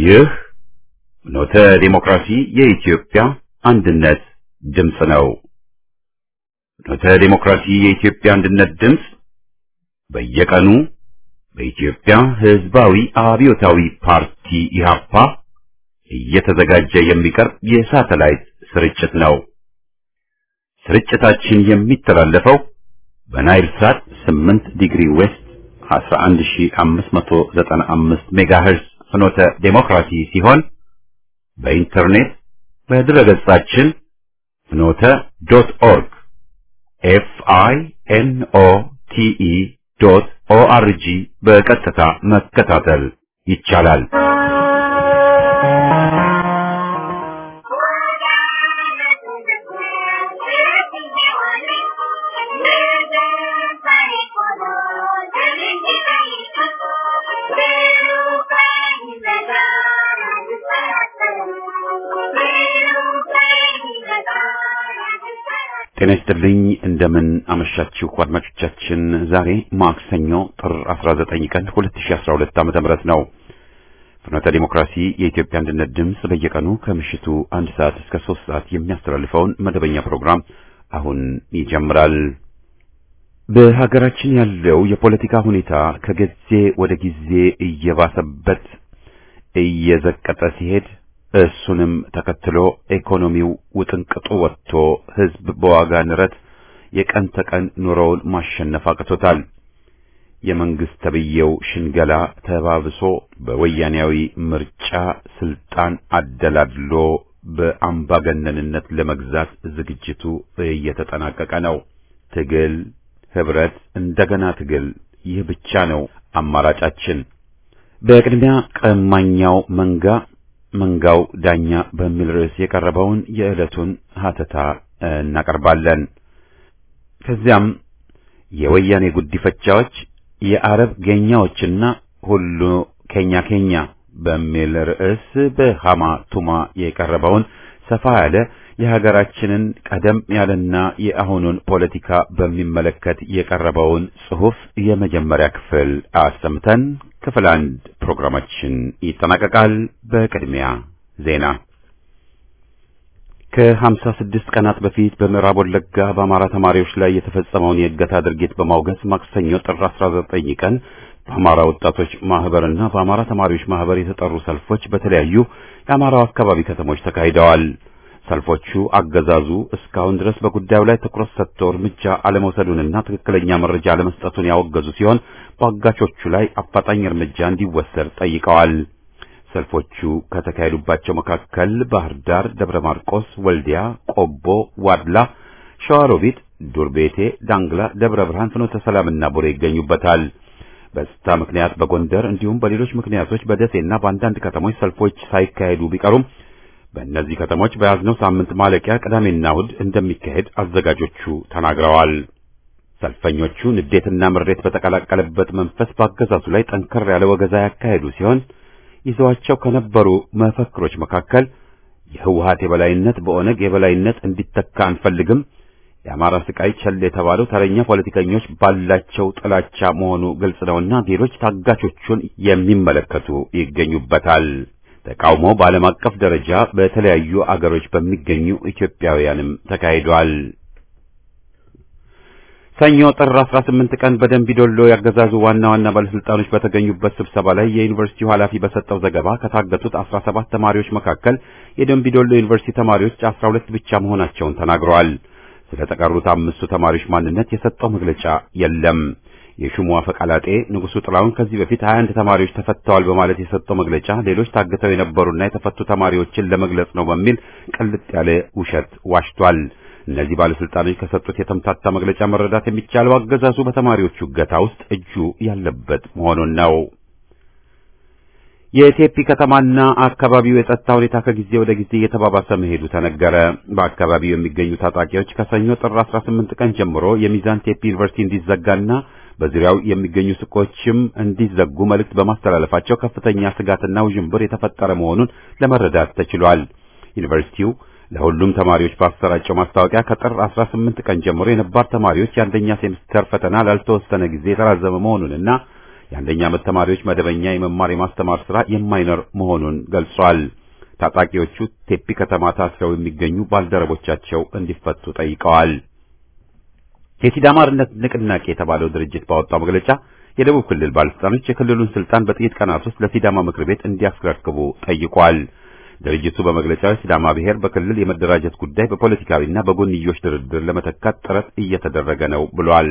ይህ ኖተ ዲሞክራሲ የኢትዮጵያ አንድነት ድምፅ ነው። ኖተ ዲሞክራሲ የኢትዮጵያ አንድነት ድምፅ በየቀኑ በኢትዮጵያ ሕዝባዊ አብዮታዊ ፓርቲ ኢህአፓ እየተዘጋጀ የሚቀርብ የሳተላይት ስርጭት ነው። ስርጭታችን የሚተላለፈው በናይል ሳት 8 ዲግሪ ዌስት 11595 ሜጋሄርስ ፍኖተ ዴሞክራሲ ሲሆን በኢንተርኔት በድረገጻችን ፍኖተ ዶት ኦርግ ኤፍ አይ ኤን ኦ ቲ ኢ ዶት ኦ አር ጂ በቀጥታ መከታተል ይቻላል። ጤና ይስጥልኝ እንደምን አመሻችሁ አድማጮቻችን። ዛሬ ማክሰኞ ጥር 19 ቀን 2012 ዓመተ ምህረት ነው። ፍኖተ ዲሞክራሲ የኢትዮጵያ አንድነት ድምፅ በየቀኑ ከምሽቱ አንድ ሰዓት እስከ ሶስት ሰዓት የሚያስተላልፈውን መደበኛ ፕሮግራም አሁን ይጀምራል። በሀገራችን ያለው የፖለቲካ ሁኔታ ከጊዜ ወደ ጊዜ እየባሰበት እየዘቀጠ ሲሄድ እሱንም ተከትሎ ኢኮኖሚው ውጥንቅጡ ወጥቶ ሕዝብ በዋጋ ንረት የቀን ተቀን ኑሮውን ማሸነፍ አቅቶታል። የመንግስት ተብዬው ሽንገላ ተባብሶ በወያኔያዊ ምርጫ ስልጣን አደላድሎ በአምባገነንነት ለመግዛት ዝግጅቱ እየተጠናቀቀ ነው። ትግል፣ ህብረት፣ እንደገና ትግል፣ ይህ ብቻ ነው አማራጫችን። በቅድሚያ ቀማኛው መንጋ መንጋው ዳኛ በሚል ርዕስ የቀረበውን የዕለቱን ሀተታ እናቀርባለን። ከዚያም የወያኔ ጉዲፈቻዎች የአረብ ጌኛዎችና ሁሉ ኬኛ ኬኛ በሚል ርዕስ በሃማ ቱማ የቀረበውን ሰፋ ያለ የሀገራችንን ቀደም ያለና የአሁኑን ፖለቲካ በሚመለከት የቀረበውን ጽሑፍ የመጀመሪያ ክፍል አሰምተን ክፍል አንድ ፕሮግራማችን ይጠናቀቃል። በቅድሚያ ዜና። ከሀምሳ ስድስት ቀናት በፊት በምዕራብ ወለጋ በአማራ ተማሪዎች ላይ የተፈጸመውን የእገታ ድርጊት በማውገዝ ማክሰኞ ጥር 19 ቀን በአማራ ወጣቶች ማህበርና በአማራ ተማሪዎች ማህበር የተጠሩ ሰልፎች በተለያዩ የአማራው አካባቢ ከተሞች ተካሂደዋል። ሰልፎቹ አገዛዙ እስካሁን ድረስ በጉዳዩ ላይ ትኩረት ሰጥቶ እርምጃ አለመውሰዱንና ትክክለኛ መረጃ አለመስጠቱን ያወገዙ ሲሆን በአጋቾቹ ላይ አፋጣኝ እርምጃ እንዲወሰድ ጠይቀዋል። ሰልፎቹ ከተካሄዱባቸው መካከል ባህር ዳር፣ ደብረ ማርቆስ፣ ወልዲያ፣ ቆቦ፣ ዋድላ፣ ሸዋሮቢት፣ ዱርቤቴ፣ ዳንግላ፣ ደብረ ብርሃን፣ ፍኖተ ሰላምና ቡሬ ይገኙበታል። በጸጥታ ምክንያት በጎንደር እንዲሁም በሌሎች ምክንያቶች በደሴና በአንዳንድ ከተሞች ሰልፎች ሳይካሄዱ ቢቀሩም በእነዚህ ከተሞች በያዝነው ሳምንት ማለቂያ ቅዳሜና እሁድ እንደሚካሄድ አዘጋጆቹ ተናግረዋል። ሰልፈኞቹ ንዴትና ምሬት በተቀላቀለበት መንፈስ በአገዛዙ ላይ ጠንከር ያለ ወገዛ ያካሄዱ ሲሆን ይዘዋቸው ከነበሩ መፈክሮች መካከል የህወሓት የበላይነት በኦነግ የበላይነት እንዲተካ አንፈልግም፣ የአማራ ስቃይ ቸል የተባለው ተረኛ ፖለቲከኞች ባላቸው ጥላቻ መሆኑ ግልጽ ነውና ሌሎች ታጋቾቹን የሚመለከቱ ይገኙበታል። ተቃውሞ በዓለም አቀፍ ደረጃ በተለያዩ አገሮች በሚገኙ ኢትዮጵያውያንም ተካሂዷል። ሰኞ ጥር 18 ቀን በደንቢዶሎ ያገዛዙ ዋና ዋና ባለስልጣኖች በተገኙበት ስብሰባ ላይ የዩኒቨርሲቲው ኃላፊ በሰጠው ዘገባ ከታገቱት 17 ተማሪዎች መካከል የደንቢዶሎ ዩኒቨርሲቲ ተማሪዎች 12 ብቻ መሆናቸውን ተናግረዋል። ስለተቀሩት አምስቱ ተማሪዎች ማንነት የሰጠው መግለጫ የለም። የሹሙ አፈቀላጤ ንጉሱ ጥላውን ከዚህ በፊት 21 ተማሪዎች ተፈተዋል በማለት የሰጠው መግለጫ ሌሎች ታግተው የነበሩና የተፈቱ ተማሪዎችን ለመግለጽ ነው በሚል ቅልጥ ያለ ውሸት ዋሽቷል። እነዚህ ባለስልጣኖች ከሰጡት የተምታታ መግለጫ መረዳት የሚቻለው አገዛዙ በተማሪዎቹ እገታ ውስጥ እጁ ያለበት መሆኑን ነው። የቴፒ ከተማና አካባቢው የጸጥታ ሁኔታ ከጊዜ ወደ ጊዜ እየተባባሰ መሄዱ ተነገረ። በአካባቢው የሚገኙ ታጣቂዎች ከሰኞ ጥር 18 ቀን ጀምሮ የሚዛን ቴፒ ዩኒቨርሲቲ እንዲዘጋና በዙሪያው የሚገኙ ሱቆችም እንዲዘጉ መልእክት በማስተላለፋቸው ከፍተኛ ስጋትና ውዥንብር የተፈጠረ መሆኑን ለመረዳት ተችሏል። ዩኒቨርሲቲው ለሁሉም ተማሪዎች ባሰራጨው ማስታወቂያ ከጥር 18 ቀን ጀምሮ የነባር ተማሪዎች የአንደኛ ሴምስተር ፈተና ላልተወሰነ ጊዜ የተራዘመ መሆኑንና የአንደኛ ዓመት ተማሪዎች መደበኛ የመማር የማስተማር ሥራ የማይኖር መሆኑን ገልጿል። ታጣቂዎቹ ቴፒ ከተማ ታስረው የሚገኙ ባልደረቦቻቸው እንዲፈቱ ጠይቀዋል። የሲዳማ አርነት ንቅናቄ የተባለው ድርጅት ባወጣው መግለጫ የደቡብ ክልል ባለስልጣኖች የክልሉን ስልጣን በጥቂት ቀናት ውስጥ ለሲዳማ ምክር ቤት እንዲያስረክቡ ጠይቋል። ድርጅቱ በመግለጫው ሲዳማ ብሔር በክልል የመደራጀት ጉዳይ በፖለቲካዊና በጎንዮሽ ድርድር ለመተካት ጥረት እየተደረገ ነው ብሏል።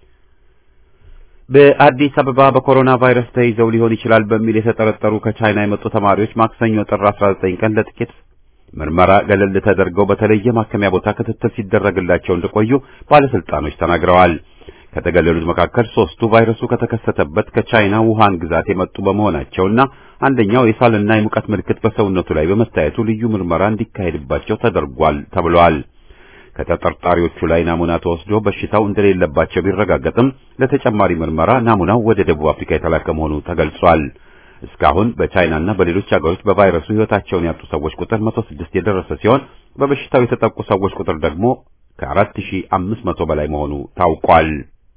በአዲስ አበባ በኮሮና ቫይረስ ተይዘው ሊሆን ይችላል በሚል የተጠረጠሩ ከቻይና የመጡ ተማሪዎች ማክሰኞ ጥር 19 ቀን ለጥቂት ምርመራ ገለል ተደርገው በተለየ ማከሚያ ቦታ ክትትል ሲደረግላቸው እንደቆዩ ባለስልጣኖች ተናግረዋል። ከተገለሉት መካከል ሶስቱ ቫይረሱ ከተከሰተበት ከቻይና ውሃን ግዛት የመጡ በመሆናቸውና አንደኛው የሳልና የሙቀት ምልክት በሰውነቱ ላይ በመታየቱ ልዩ ምርመራ እንዲካሄድባቸው ተደርጓል ተብሏል። ከተጠርጣሪዎቹ ላይ ናሙና ተወስዶ በሽታው እንደሌለባቸው ቢረጋገጥም ለተጨማሪ ምርመራ ናሙናው ወደ ደቡብ አፍሪካ የተላከ መሆኑ ተገልጿል። እስካሁን በቻይናና በሌሎች ሀገሮች በቫይረሱ ሕይወታቸውን ያጡ ሰዎች ቁጥር 106 የደረሰ ሲሆን በበሽታው የተጠቁ ሰዎች ቁጥር ደግሞ ከ4500 በላይ መሆኑ ታውቋል።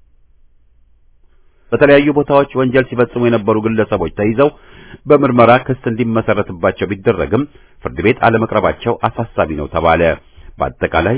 በተለያዩ ቦታዎች ወንጀል ሲፈጽሙ የነበሩ ግለሰቦች ተይዘው በምርመራ ክስ እንዲመሰረትባቸው ቢደረግም ፍርድ ቤት አለመቅረባቸው አሳሳቢ ነው ተባለ። በአጠቃላይ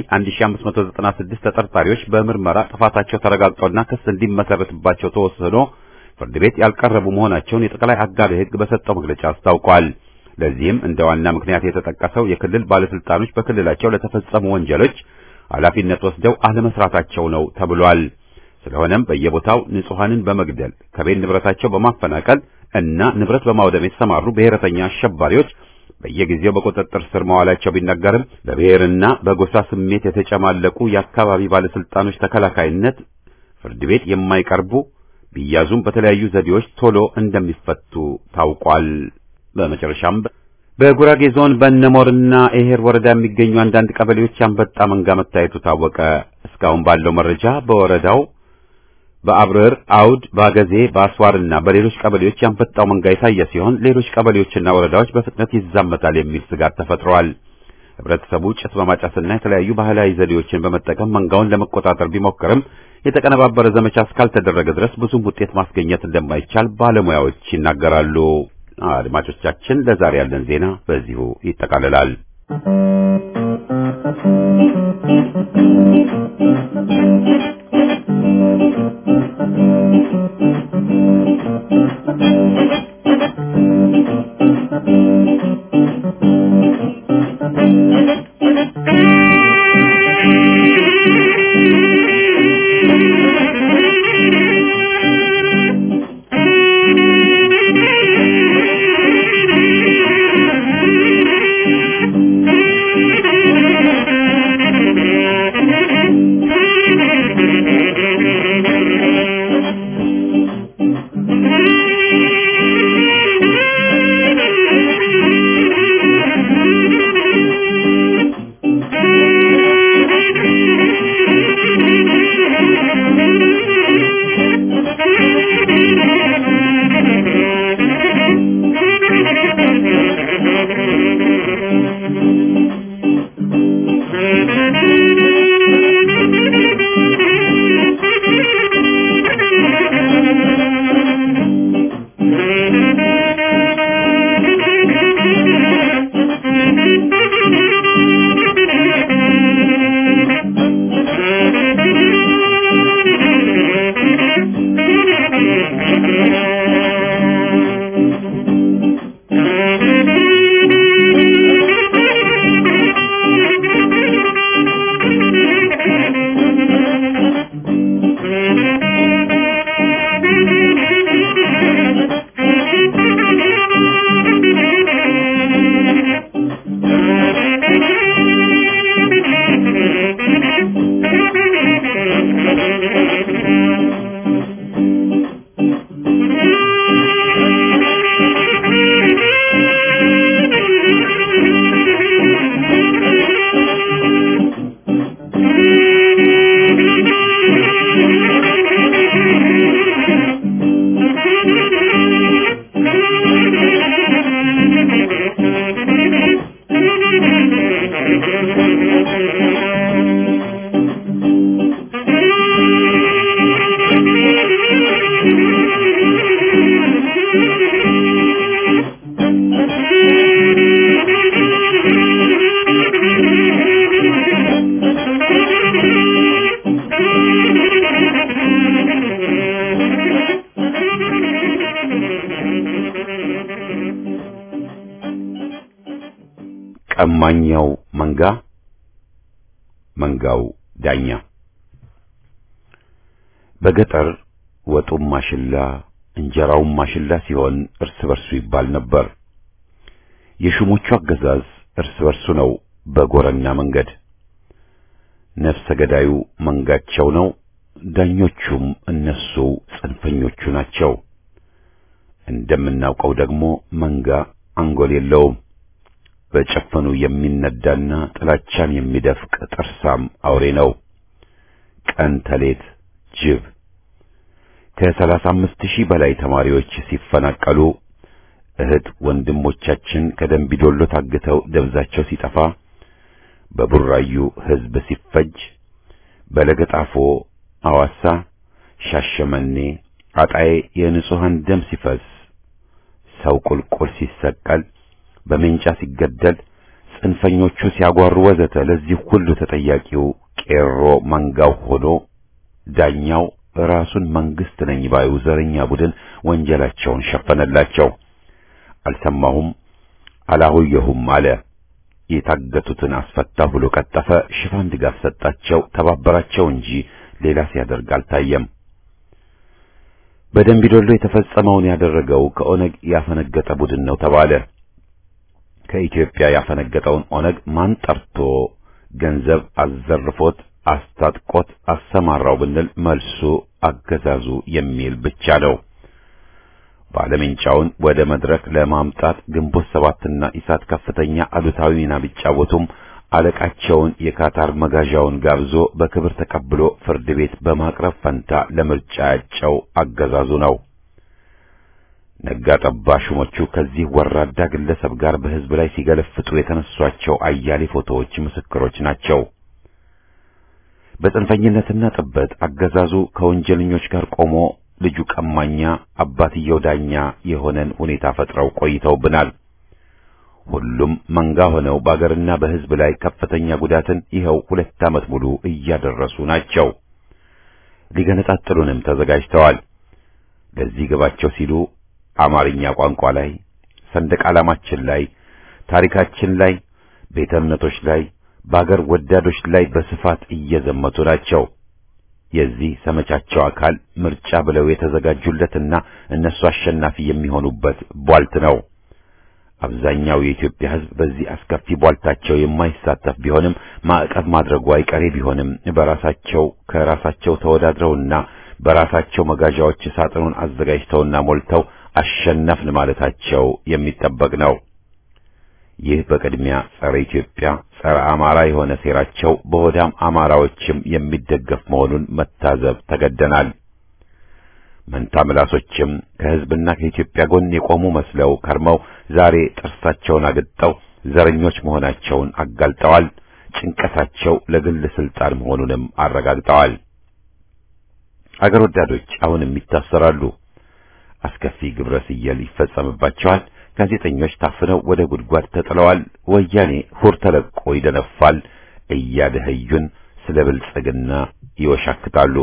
1596 ተጠርጣሪዎች በምርመራ ጥፋታቸው ተረጋግጦና ክስ እንዲመሰረትባቸው ተወስኖ ፍርድ ቤት ያልቀረቡ መሆናቸውን የጠቅላይ አቃቤ ሕግ በሰጠው መግለጫ አስታውቋል። ለዚህም እንደ ዋና ምክንያት የተጠቀሰው የክልል ባለስልጣኖች በክልላቸው ለተፈጸሙ ወንጀሎች ኃላፊነት ወስደው አለመስራታቸው ነው ተብሏል። ስለሆነም በየቦታው ንጹሐንን በመግደል ከቤት ንብረታቸው በማፈናቀል እና ንብረት በማውደም የተሰማሩ ብሔረተኛ አሸባሪዎች በየጊዜው በቁጥጥር ስር መዋላቸው ቢነገርም በብሔርና በጎሳ ስሜት የተጨማለቁ የአካባቢ ባለስልጣኖች ተከላካይነት ፍርድ ቤት የማይቀርቡ ቢያዙም በተለያዩ ዘዴዎች ቶሎ እንደሚፈቱ ታውቋል። በመጨረሻም በጉራጌ ዞን በእነሞርና ኤሄር ወረዳ የሚገኙ አንዳንድ ቀበሌዎች አንበጣ መንጋ መታየቱ ታወቀ። እስካሁን ባለው መረጃ በወረዳው በአብረር፣ አውድ፣ ባገዜ፣ በአስዋርና በሌሎች ቀበሌዎች ያንበጣው መንጋ የታየ ሲሆን ሌሎች ቀበሌዎችና ወረዳዎች በፍጥነት ይዛመታል የሚል ስጋት ተፈጥሯል። ህብረተሰቡ ጭስ በማጨስና የተለያዩ ባህላዊ ዘዴዎችን በመጠቀም መንጋውን ለመቆጣጠር ቢሞክርም የተቀነባበረ ዘመቻ እስካልተደረገ ድረስ ብዙም ውጤት ማስገኘት እንደማይቻል ባለሙያዎች ይናገራሉ። አድማጮቻችን፣ ለዛሬ ያለን ዜና በዚሁ ይጠቃልላል። Thank you. ቀማኛው መንጋ መንጋው ዳኛ በገጠር ወጡም ማሽላ እንጀራውም ማሽላ ሲሆን እርስ በርሱ ይባል ነበር። የሹሞቹ አገዛዝ እርስ በርሱ ነው በጎረና መንገድ። ነፍሰ ገዳዩ መንጋቸው ነው፣ ዳኞቹም እነሱ ጽንፈኞቹ ናቸው። እንደምናውቀው ደግሞ መንጋ አንጎል የለውም። በጨፈኑ የሚነዳና ጥላቻን የሚደፍቅ ጥርሳም አውሬ ነው። ቀን ተሌት ጅብ ከሰላሳ አምስት ሺህ በላይ ተማሪዎች ሲፈናቀሉ እህት ወንድሞቻችን ከደንቢዶሎ ታግተው ደብዛቸው ሲጠፋ በቡራዩ ሕዝብ ሲፈጅ በለገጣፎ፣ አዋሳ፣ ሻሸመኔ፣ አጣዬ የንጹሐን ደም ሲፈስ ሰው ቁልቁል ሲሰቀል በሜንጫ ሲገደል ጽንፈኞቹ ሲያጓሩ ወዘተ ለዚህ ሁሉ ተጠያቂው ቄሮ መንጋው ሆኖ ዳኛው ራሱን መንግስት ነኝ ባዩ ዘረኛ ቡድን ወንጀላቸውን ሸፈነላቸው። አልሰማሁም አላሁየሁም አለ። የታገቱትን አስፈታሁ ብሎ ቀጠፈ። ሽፋን ድጋፍ ሰጣቸው፣ ተባበራቸው እንጂ ሌላ ሲያደርግ አልታየም። በደንቢዶሎ የተፈጸመውን ያደረገው ከኦነግ ያፈነገጠ ቡድን ነው ተባለ። ከኢትዮጵያ ያፈነገጠውን ኦነግ ማን ጠርቶ ገንዘብ አዘርፎት አስታጥቆት አሰማራው ብንል መልሱ አገዛዙ የሚል ብቻ ነው። ባለሜንጫውን ወደ መድረክ ለማምጣት ግንቦት ሰባትና ኢሳት ከፍተኛ አሉታዊ ሚና ቢጫወቱም አለቃቸውን የካታር መጋዣውን ጋብዞ በክብር ተቀብሎ ፍርድ ቤት በማቅረብ ፈንታ ለምርጫ ያጨው አገዛዙ ነው። ነጋ ጠባ ሹሞቹ ከዚህ ወራዳ ግለሰብ ጋር በሕዝብ ላይ ሲገለፍጡ የተነሷቸው አያሌ ፎቶዎች ምስክሮች ናቸው። በጽንፈኝነትና ጥበት አገዛዙ ከወንጀለኞች ጋር ቆሞ ልጁ ቀማኛ አባትየው ዳኛ የሆነን ሁኔታ ፈጥረው ቆይተውብናል። ሁሉም መንጋ ሆነው በአገርና በሕዝብ ላይ ከፍተኛ ጉዳትን ይኸው ሁለት ዓመት ሙሉ እያደረሱ ናቸው። ሊገነጣጥሉንም ተዘጋጅተዋል። ለዚህ ግባቸው ሲሉ አማርኛ ቋንቋ ላይ፣ ሰንደቅ ዓላማችን ላይ፣ ታሪካችን ላይ፣ ቤተ እምነቶች ላይ፣ በአገር ወዳዶች ላይ በስፋት እየዘመቱ ናቸው። የዚህ ዘመቻቸው አካል ምርጫ ብለው የተዘጋጁለትና እነሱ አሸናፊ የሚሆኑበት ቧልት ነው። አብዛኛው የኢትዮጵያ ሕዝብ በዚህ አስከፊ ቧልታቸው የማይሳተፍ ቢሆንም ማዕቀብ ማድረጉ አይቀሬ ቢሆንም በራሳቸው ከራሳቸው ተወዳድረውና በራሳቸው መጋዣዎች ሳጥኑን አዘጋጅተውና ሞልተው አሸነፍን ማለታቸው የሚጠበቅ ነው። ይህ በቅድሚያ ጸረ ኢትዮጵያ፣ ጸረ አማራ የሆነ ሴራቸው በሆዳም አማራዎችም የሚደገፍ መሆኑን መታዘብ ተገደናል። መንታ ምላሶችም ከሕዝብና ከኢትዮጵያ ጎን የቆሙ መስለው ከርመው ዛሬ ጥርሳቸውን አግጠው ዘረኞች መሆናቸውን አጋልጠዋል። ጭንቀታቸው ለግል ስልጣን መሆኑንም አረጋግጠዋል። አገር ወዳዶች አሁንም ይታሰራሉ። አስከፊ ግብረ ስየል ይፈጸምባቸዋል። ጋዜጠኞች ታፍነው ወደ ጉድጓድ ተጥለዋል። ወያኔ ሁር ተለቆ ይደነፋል። እያደኸዩን ስለ ብልጽግና ይወሻክታሉ።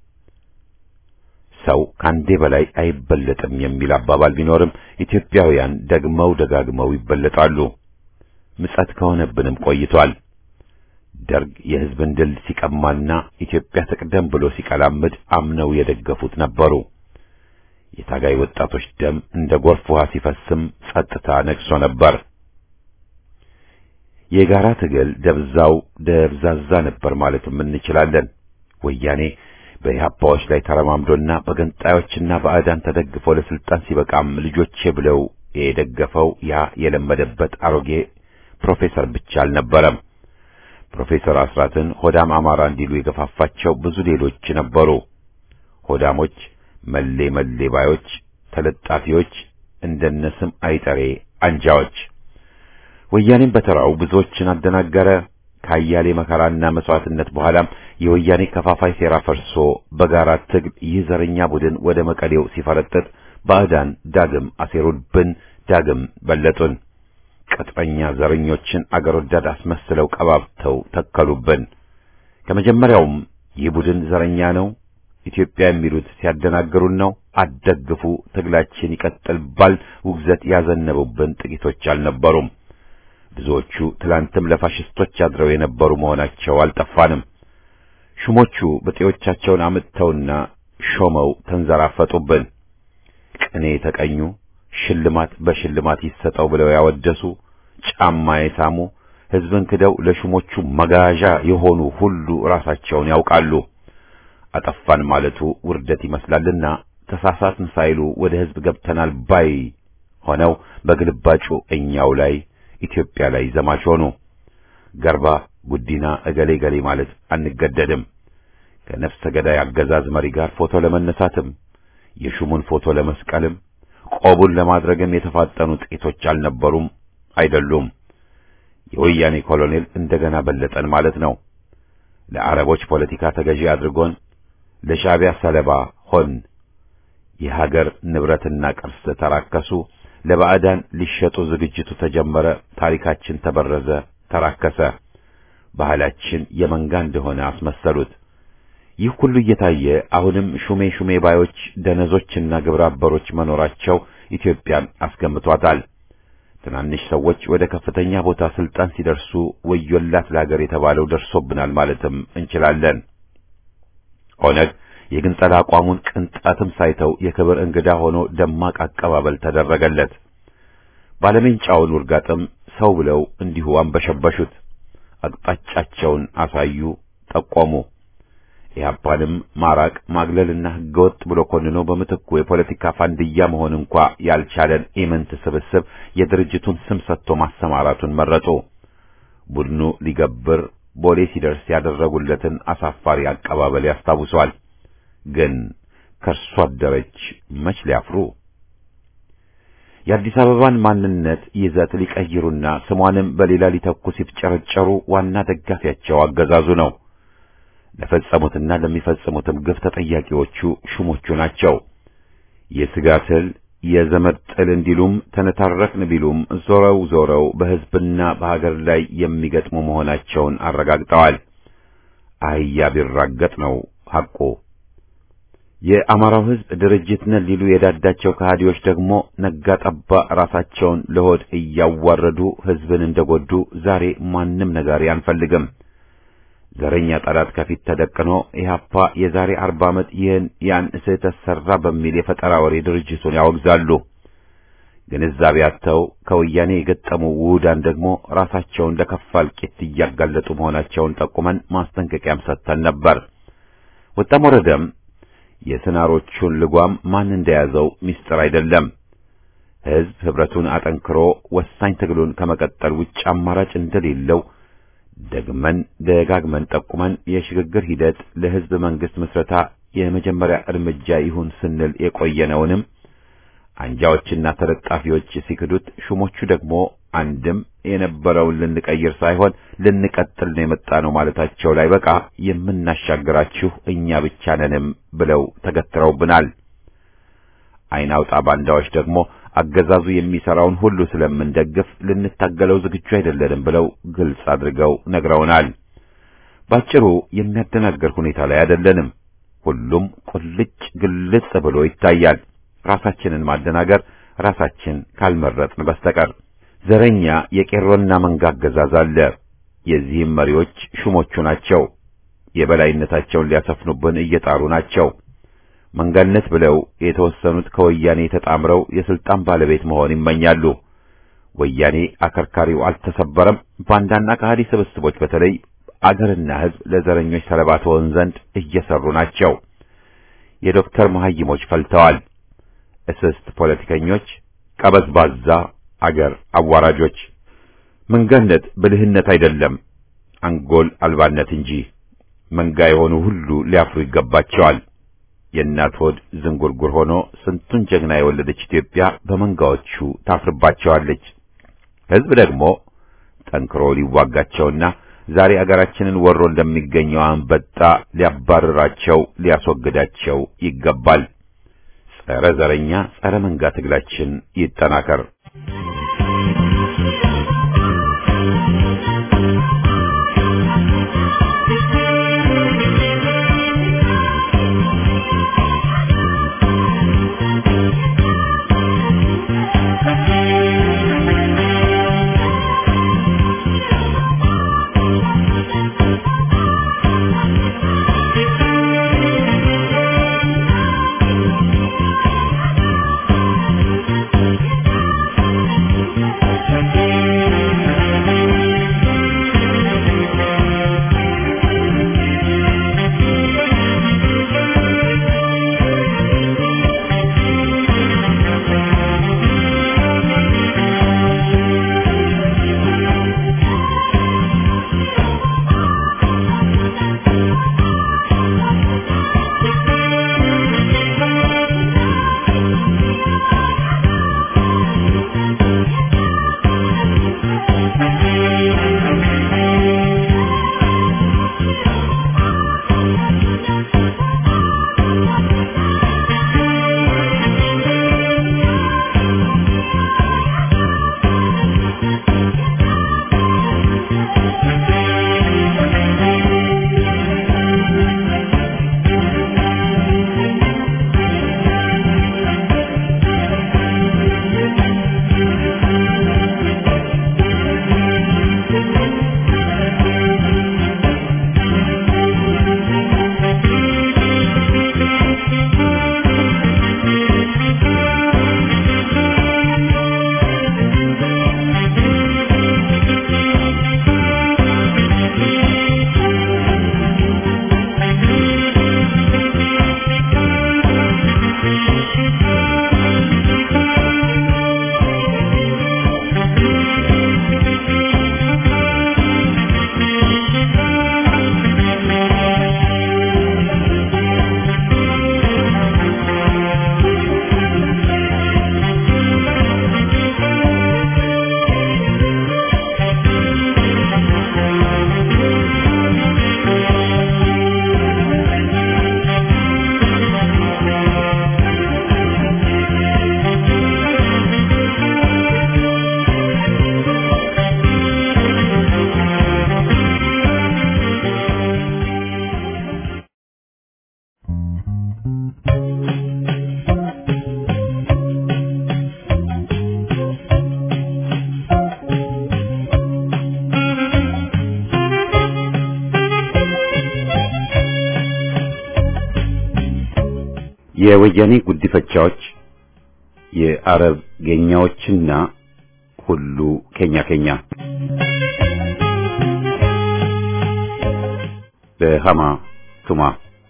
ሰው ከአንዴ በላይ አይበለጥም የሚል አባባል ቢኖርም ኢትዮጵያውያን ደግመው ደጋግመው ይበለጣሉ። ምጸት ከሆነብንም ቆይቷል። ደርግ የሕዝብን ድል ሲቀማና ኢትዮጵያ ትቅደም ብሎ ሲቀላምድ አምነው የደገፉት ነበሩ። የታጋይ ወጣቶች ደም እንደ ጎርፍ ውሃ ሲፈስም ጸጥታ ነግሶ ነበር። የጋራ ትግል ደብዛው ደብዛዛ ነበር ማለትም እንችላለን። ወያኔ በኢህአፓዎች ላይ ተረማምዶና በገንጣዮችና ባዕዳን ተደግፎ ለስልጣን ሲበቃም ልጆቼ ብለው የደገፈው ያ የለመደበት አሮጌ ፕሮፌሰር ብቻ አልነበረም። ፕሮፌሰር አስራትን ሆዳም አማራ እንዲሉ የገፋፋቸው ብዙ ሌሎች ነበሩ። ሆዳሞች፣ መሌ መሌ ባዮች፣ ተለጣፊዎች፣ እንደነስም አይጠሬ አንጃዎች። ወያኔም በተራው ብዙዎችን አደናገረ። ከአያሌ መከራና መስዋዕትነት በኋላም የወያኔ ከፋፋይ ሴራ ፈርሶ በጋራ ትግል ይህ ዘረኛ ቡድን ወደ መቀሌው ሲፈረጥጥ ባዕዳን ዳግም አሴሩብን፣ ዳግም በለጡን። ቅጥረኛ ዘረኞችን አገር ወዳድ አስመስለው ቀባብተው ተከሉብን። ከመጀመሪያውም ይህ ቡድን ዘረኛ ነው፣ ኢትዮጵያ የሚሉት ሲያደናግሩን ነው፣ አትደግፉ፣ ትግላችን ይቀጥል ባል ውግዘት ያዘነቡብን ጥቂቶች አልነበሩም። ብዙዎቹ ትላንትም ለፋሽስቶች አድረው የነበሩ መሆናቸው አልጠፋንም። ሹሞቹ በጤዎቻቸውን አምጥተውና ሾመው ተንዘራፈጡብን። ቅኔ የተቀኙ ሽልማት በሽልማት ይሰጠው ብለው ያወደሱ ጫማ የሳሙ ሕዝብን ክደው ለሹሞቹ መጋዣ የሆኑ ሁሉ ራሳቸውን ያውቃሉ። አጠፋን ማለቱ ውርደት ይመስላልና ተሳሳትን ሳይሉ ወደ ሕዝብ ገብተናል ባይ ሆነው በግልባጩ እኛው ላይ ኢትዮጵያ ላይ ዘማች ሆኑ። ገርባ ጉዲና እገሌ ገሌ ማለት አንገደድም። ከነፍሰ ገዳይ አገዛዝ መሪ ጋር ፎቶ ለመነሳትም የሹሙን ፎቶ ለመስቀልም ቆቡን ለማድረግም የተፋጠኑ ጥቂቶች አልነበሩም አይደሉም። የወያኔ ኮሎኔል እንደገና በለጠን ማለት ነው። ለአረቦች ፖለቲካ ተገዢ አድርጎን ለሻዕቢያ ሰለባ ሆን። የሀገር ንብረትና ቅርስ ተራከሱ። ለባዕዳን ሊሸጡ ዝግጅቱ ተጀመረ። ታሪካችን ተበረዘ፣ ተራከሰ። ባህላችን የመንጋ እንደሆነ አስመሰሉት። ይህ ሁሉ እየታየ አሁንም ሹሜ ሹሜ ባዮች ደነዞችና ግብረ አበሮች መኖራቸው ኢትዮጵያን አስገምቷታል። ትናንሽ ሰዎች ወደ ከፍተኛ ቦታ ስልጣን ሲደርሱ ወዮላት ለሀገር የተባለው ደርሶብናል ማለትም እንችላለን። ኦነግ የግንጸላ አቋሙን ቅንጣትም ሳይተው የክብር እንግዳ ሆኖ ደማቅ አቀባበል ተደረገለት። ባለሜንጫውን ውርጋጥም ሰው ብለው እንዲሁ አንበሸበሹት። አቅጣጫቸውን አሳዩ፣ ጠቆሙ። ኢህአፓንም ማራቅ ማግለልና ህገወጥ ብሎ ኮንኖ በምትኩ የፖለቲካ ፋንድያ መሆን እንኳ ያልቻለን ኢምንት ስብስብ የድርጅቱን ስም ሰጥቶ ማሰማራቱን መረጡ። ቡድኑ ሊገብር ቦሌ ሲደርስ ያደረጉለትን አሳፋሪ አቀባበል ያስታውሷል። ግን ከእርሱ አደረች መች ሊያፍሩ የአዲስ አበባን ማንነት ይዘት ሊቀይሩና ስሟንም በሌላ ሊተኩ ሲፍጨረጨሩ ዋና ደጋፊያቸው አገዛዙ ነው። ለፈጸሙትና ለሚፈጽሙትም ግፍ ተጠያቂዎቹ ሹሞቹ ናቸው። የሥጋ ትል የዘመድ ጥል እንዲሉም ተነታረክን ቢሉም ዞረው ዞረው በሕዝብና በሀገር ላይ የሚገጥሙ መሆናቸውን አረጋግጠዋል። አህያ ቢራገጥ ነው ሐቁ። የአማራው ሕዝብ ድርጅት ነን ሊሉ የዳዳቸው ከሃዲዎች ደግሞ ነጋ ጠባ ራሳቸውን ለሆድ እያዋረዱ ሕዝብን እንደጎዱ ዛሬ ማንም ነጋሪ አንፈልግም። ዘረኛ ጠላት ከፊት ተደቅኖ ኢህአፓ የዛሬ አርባ ዓመት ይህን ያን ስህተት ሠራ በሚል የፈጠራ ወሬ ድርጅቱን ያወግዛሉ። ግንዛቤ አጥተው ከወያኔ የገጠሙ ውሁዳን ደግሞ ራሳቸውን ለከፋ እልቂት እያጋለጡ መሆናቸውን ጠቁመን ማስጠንቀቂያም ሰጥተን ነበር። ወጣም ወረደም የስናሮቹን ልጓም ማን እንደያዘው ምስጢር አይደለም። ሕዝብ ኅብረቱን አጠንክሮ ወሳኝ ትግሉን ከመቀጠል ውጭ አማራጭ እንደሌለው ደግመን ደጋግመን ጠቁመን የሽግግር ሂደት ለሕዝብ መንግሥት ምስረታ የመጀመሪያ እርምጃ ይሁን ስንል የቆየነውንም አንጃዎችና ተለጣፊዎች ሲክዱት፣ ሹሞቹ ደግሞ አንድም የነበረውን ልንቀይር ሳይሆን ልንቀጥል ነው የመጣ ነው ማለታቸው ላይ በቃ የምናሻግራችሁ እኛ ብቻ ነንም ብለው ተገትረውብናል። ዓይን አውጣ ባንዳዎች ደግሞ አገዛዙ የሚሰራውን ሁሉ ስለምንደግፍ ልንታገለው ዝግጁ አይደለንም ብለው ግልጽ አድርገው ነግረውናል። ባጭሩ የሚያደናገር ሁኔታ ላይ አይደለንም። ሁሉም ቁልጭ ግልጽ ብሎ ይታያል። ራሳችንን ማደናገር ራሳችን ካልመረጥን በስተቀር ዘረኛ የቄሮና መንጋ አገዛዝ አለ። የዚህም መሪዎች ሹሞቹ ናቸው። የበላይነታቸውን ሊያሰፍኑብን እየጣሩ ናቸው። መንጋነት ብለው የተወሰኑት ከወያኔ ተጣምረው የስልጣን ባለቤት መሆን ይመኛሉ። ወያኔ አከርካሪው አልተሰበረም። ባንዳና ከሃዲ ስብስቦች በተለይ አገርና ሕዝብ ለዘረኞች ሰለባ ትሆን ዘንድ እየሰሩ ናቸው። የዶክተር መሐይሞች ፈልተዋል። እስስት ፖለቲከኞች፣ ቀበዝባዛ አገር አዋራጆች። መንጋነት ብልህነት አይደለም፣ አንጎል አልባነት እንጂ። መንጋ የሆኑ ሁሉ ሊያፍሩ ይገባቸዋል። የእናት ሆድ ዝንጉርጉር ሆኖ ስንቱን ጀግና የወለደች ኢትዮጵያ በመንጋዎቹ ታፍርባቸዋለች። ሕዝብ ደግሞ ጠንክሮ ሊዋጋቸውና ዛሬ አገራችንን ወሮ እንደሚገኘው አንበጣ ሊያባርራቸው፣ ሊያስወግዳቸው ይገባል። ጸረ ዘረኛ፣ ጸረ መንጋ ትግላችን ይጠናከር። የወያኔ ጉዲፈቻዎች የአረብ ጌኛዎችና ሁሉ ኬኛ ኬኛ በሃማ ቱማ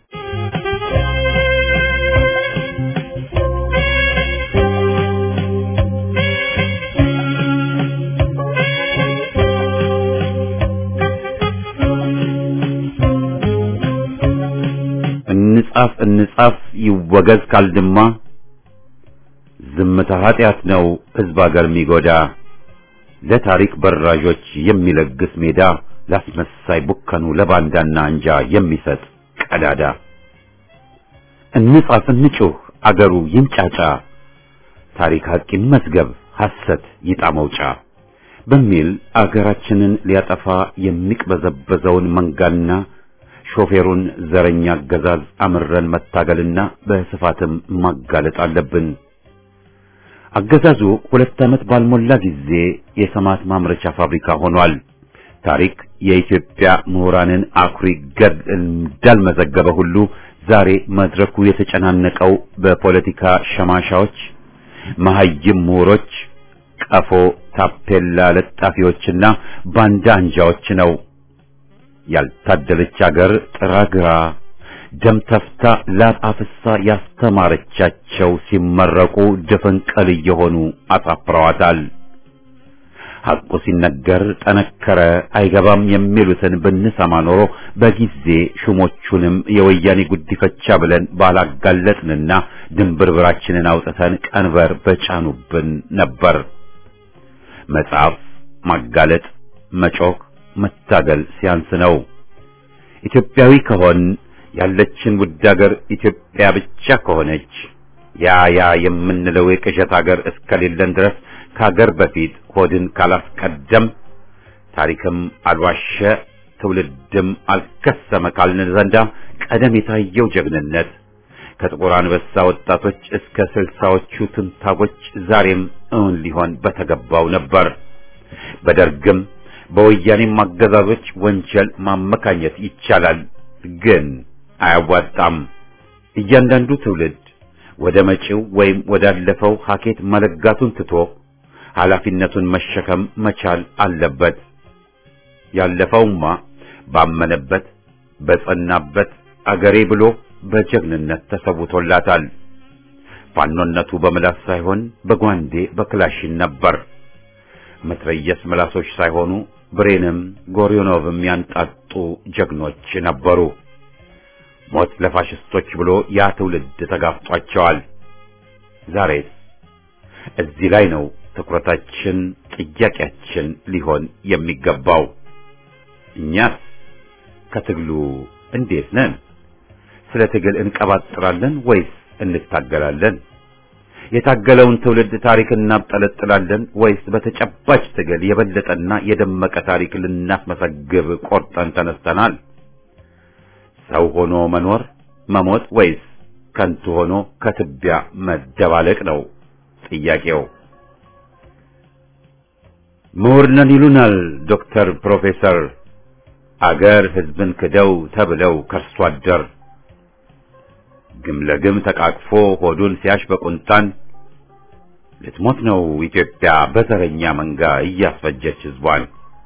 እንጻፍ እንጻፍ ይወገዝ ካልድማ ዝምታ ኃጢአት ነው ሕዝብ አገር የሚጎዳ ለታሪክ በራዦች የሚለግስ ሜዳ ላስመሳይ ቡከኑ ለባንዳና አንጃ የሚሰጥ ቀዳዳ እንጻፍ እንጩህ አገሩ ይንጫጫ ታሪክ ሐቂን መዝገብ ሐሰት ይጣ መውጫ በሚል አገራችንን ሊያጠፋ የሚቅበዘበዘውን መንጋና ሾፌሩን ዘረኛ አገዛዝ አምረን መታገልና በስፋትም ማጋለጥ አለብን። አገዛዙ ሁለት ዓመት ባልሞላ ጊዜ የሰማት ማምረቻ ፋብሪካ ሆኗል። ታሪክ የኢትዮጵያ ምሁራንን አኩሪ ገድል እንዳልመዘገበ ሁሉ ዛሬ መድረኩ የተጨናነቀው በፖለቲካ ሸማሻዎች፣ መሐይም ምሁሮች፣ ቀፎ ታፔላ ለጣፊዎችና ባንዳ አንጃዎች ነው። ያልታደለች አገር ጥራግራ ደም ተፍታ ላብ አፍሳ ያስተማረቻቸው ሲመረቁ ድፍን ቀል እየሆኑ አሳፍረዋታል። ሐቁ ሲነገር ጠነከረ አይገባም የሚሉትን ብንሰማ ኖሮ በጊዜ ሹሞቹንም የወያኔ ጉዲፈቻ ብለን ባላጋለጥንና ድንብርብራችንን አውጥተን ቀንበር በጫኑብን ነበር። መጻፍ፣ ማጋለጥ፣ መጮክ መታገል ሲያንስ ነው። ኢትዮጵያዊ ከሆን ያለችን ውድ አገር ኢትዮጵያ ብቻ ከሆነች ያ ያ የምንለው የቅዠት አገር እስከሌለን ድረስ ከአገር በፊት ሆድን ካላስቀደም ታሪክም አልዋሸ ትውልድም አልከሰመ ካልን ዘንዳ ቀደም የታየው ጀግንነት ከጥቁር አንበሳ ወጣቶች እስከ ስልሳዎቹ ትንታጎች ዛሬም እውን ሊሆን በተገባው ነበር። በደርግም በወያኔም አገዛዞች ወንጀል ማመካኘት ይቻላል፣ ግን አያዋጣም። እያንዳንዱ ትውልድ ወደ መጪው ወይም ወዳለፈው ሀኬት መለጋቱን ትቶ ኃላፊነቱን መሸከም መቻል አለበት። ያለፈውማ ባመነበት በጸናበት አገሬ ብሎ በጀግንነት ተሰውቶላታል። ፋኖነቱ በምላስ ሳይሆን በጓንዴ በክላሽን ነበር። መትረየስ ምላሶች ሳይሆኑ ብሬንም ጎሪዮኖቭም ያንጣጡ ጀግኖች ነበሩ። ሞት ለፋሽስቶች ብሎ ያ ትውልድ ተጋፍጧቸዋል። ዛሬስ እዚህ ላይ ነው ትኩረታችን፣ ጥያቄያችን ሊሆን የሚገባው። እኛስ ከትግሉ እንዴት ነን? ስለ ትግል እንቀባጥራለን ወይስ እንታገላለን? የታገለውን ትውልድ ታሪክ እናብጠለጥላለን ወይስ በተጨባጭ ትግል የበለጠና የደመቀ ታሪክ ልናስመሰግብ ቆርጠን ተነስተናል? ሰው ሆኖ መኖር መሞት ወይስ ከንቱ ሆኖ ከትቢያ መደባለቅ ነው ጥያቄው። ምሁር ነን ይሉናል ዶክተር ፕሮፌሰር አገር ሕዝብን ክደው ተብለው ከርሶ አደር ግም ለግም ተቃቅፎ ሆዱን ሲያሽ በቁንጣን ልትሞት ነው ኢትዮጵያ በዘረኛ መንጋ እያስፈጀች ሕዝቧን።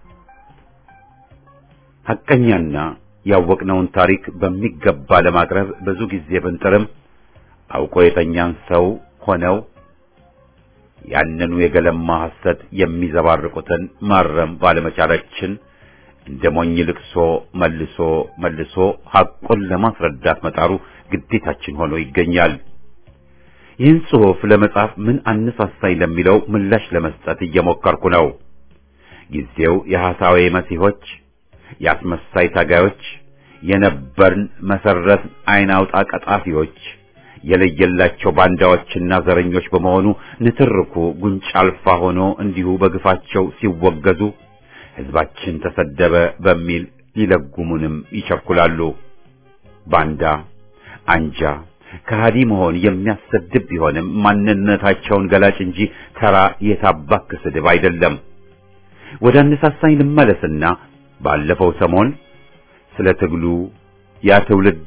ሐቀኛና ያወቅነውን ታሪክ በሚገባ ለማቅረብ ብዙ ጊዜ ብንጥርም አውቆ የተኛን ሰው ሆነው ያንኑ የገለማ ሐሰት የሚዘባርቁትን ማረም ባለመቻላችን እንደ ሞኝ ልቅሶ መልሶ መልሶ ሐቁን ለማስረዳት መጣሩ ግዴታችን ሆኖ ይገኛል። ይህን ጽሑፍ ለመጻፍ ምን አነሳሳኝ ለሚለው ምላሽ ለመስጠት እየሞከርኩ ነው። ጊዜው የሐሳዌ መሲሖች፣ የአስመሳይ ታጋዮች፣ የነበርን መሰረት አይን አውጣ ቀጣፊዎች የለየላቸው ባንዳዎችና ዘረኞች በመሆኑ ንትርኩ ጉንጭ አልፋ ሆኖ እንዲሁ በግፋቸው ሲወገዙ ሕዝባችን ተሰደበ በሚል ሊለጉሙንም ይቸኩላሉ። ባንዳ አንጃ ከሃዲ መሆን የሚያሰድብ ቢሆንም ማንነታቸውን ገላጭ እንጂ ተራ የታባክ ስድብ አይደለም። ወደ አነሳሳኝ ልመለስና ባለፈው ሰሞን ስለ ትግሉ ያ ትውልድ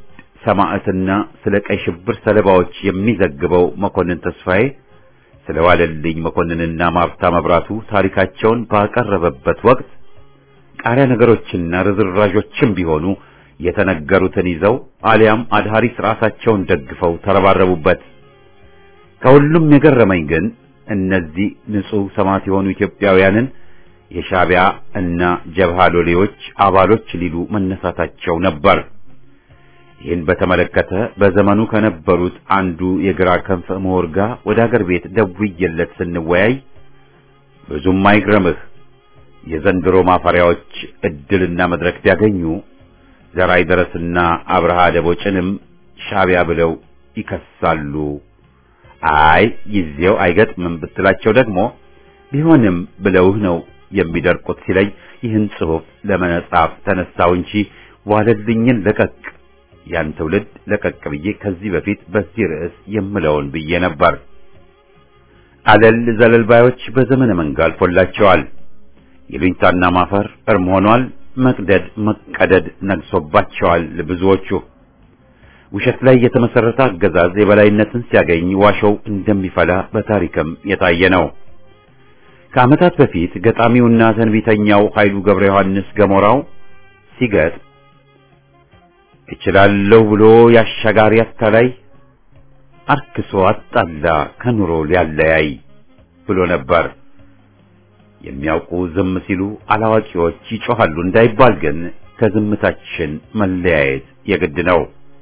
ሰማዕትና ስለ ቀይ ሽብር ሰለባዎች የሚዘግበው መኮንን ተስፋዬ ስለ ዋለልኝ መኮንንና ማርታ መብራቱ ታሪካቸውን ባቀረበበት ወቅት ቃሪያ ነገሮችና ርዝራዦችም ቢሆኑ የተነገሩትን ይዘው አሊያም አድሃሪስ ራሳቸውን ደግፈው ተረባረቡበት። ከሁሉም የገረመኝ ግን እነዚህ ንጹሕ ሰማዕት የሆኑ ኢትዮጵያውያንን የሻዕቢያ እና ጀብሃ ሎሌዎች አባሎች ሊሉ መነሳታቸው ነበር። ይህን በተመለከተ በዘመኑ ከነበሩት አንዱ የግራ ክንፍ ምሁር ጋር ወደ አገር ቤት ደውዬለት ስንወያይ ብዙም አይግረምህ የዘንድሮ ማፈሪያዎች እድልና መድረክ ቢያገኙ ዘራይ ደረስና አብርሃ ደቦጭንም ሻዕቢያ ብለው ይከሳሉ። አይ ጊዜው አይገጥምም ብትላቸው ደግሞ ቢሆንም ብለውህ ነው የሚደርቁት ሲለኝ ይህን ጽሑፍ ለመጻፍ ተነሳው እንጂ ዋለልኝን ለቀቅ ያን ትውልድ ለቀቅ ብዬ ከዚህ በፊት በዚህ ርዕስ የምለውን ብዬ ነበር። አለል ዘለልባዮች በዘመነ መንጋ አልፎላቸዋል። የሉኝታና ማፈር እርም ሆኗል። መቅደድ መቀደድ ነግሶባቸዋል። ብዙዎቹ ውሸት ላይ የተመሰረተ አገዛዝ የበላይነትን ሲያገኝ ዋሾው እንደሚፈላ በታሪክም የታየ ነው። ከዓመታት በፊት ገጣሚውና ተንቢተኛው ኃይሉ ገብረ ዮሐንስ ገሞራው ሲገጥ እችላለሁ ብሎ ያሻጋሪ አታላይ አርክሶ አጣላ ከኑሮ ሊያለያይ ብሎ ነበር። የሚያውቁ ዝም ሲሉ አላዋቂዎች ይጮኻሉ እንዳይባል ግን ከዝምታችን መለያየት የግድ ነው።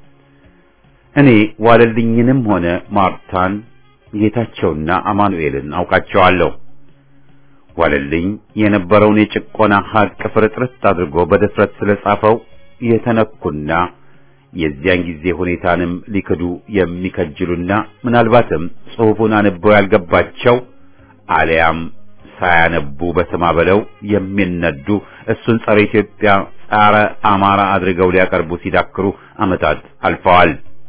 እኔ ዋለልኝንም ሆነ ማርታን ጌታቸውና አማኑኤልን አውቃቸዋለሁ። ዋለልኝ የነበረውን የጭቆና ሀቅ ፍርጥርት አድርጎ በድፍረት ስለጻፈው የተነኩና የዚያን ጊዜ ሁኔታንም ሊክዱ የሚከጅሉና ምናልባትም ጽሑፉን አንበው ያልገባቸው አሊያም ሳያነቡ በስማ በለው የሚነዱ እሱን ጸረ ኢትዮጵያ፣ ጸረ አማራ አድርገው ሊያቀርቡ ሲዳክሩ ዓመታት አልፈዋል።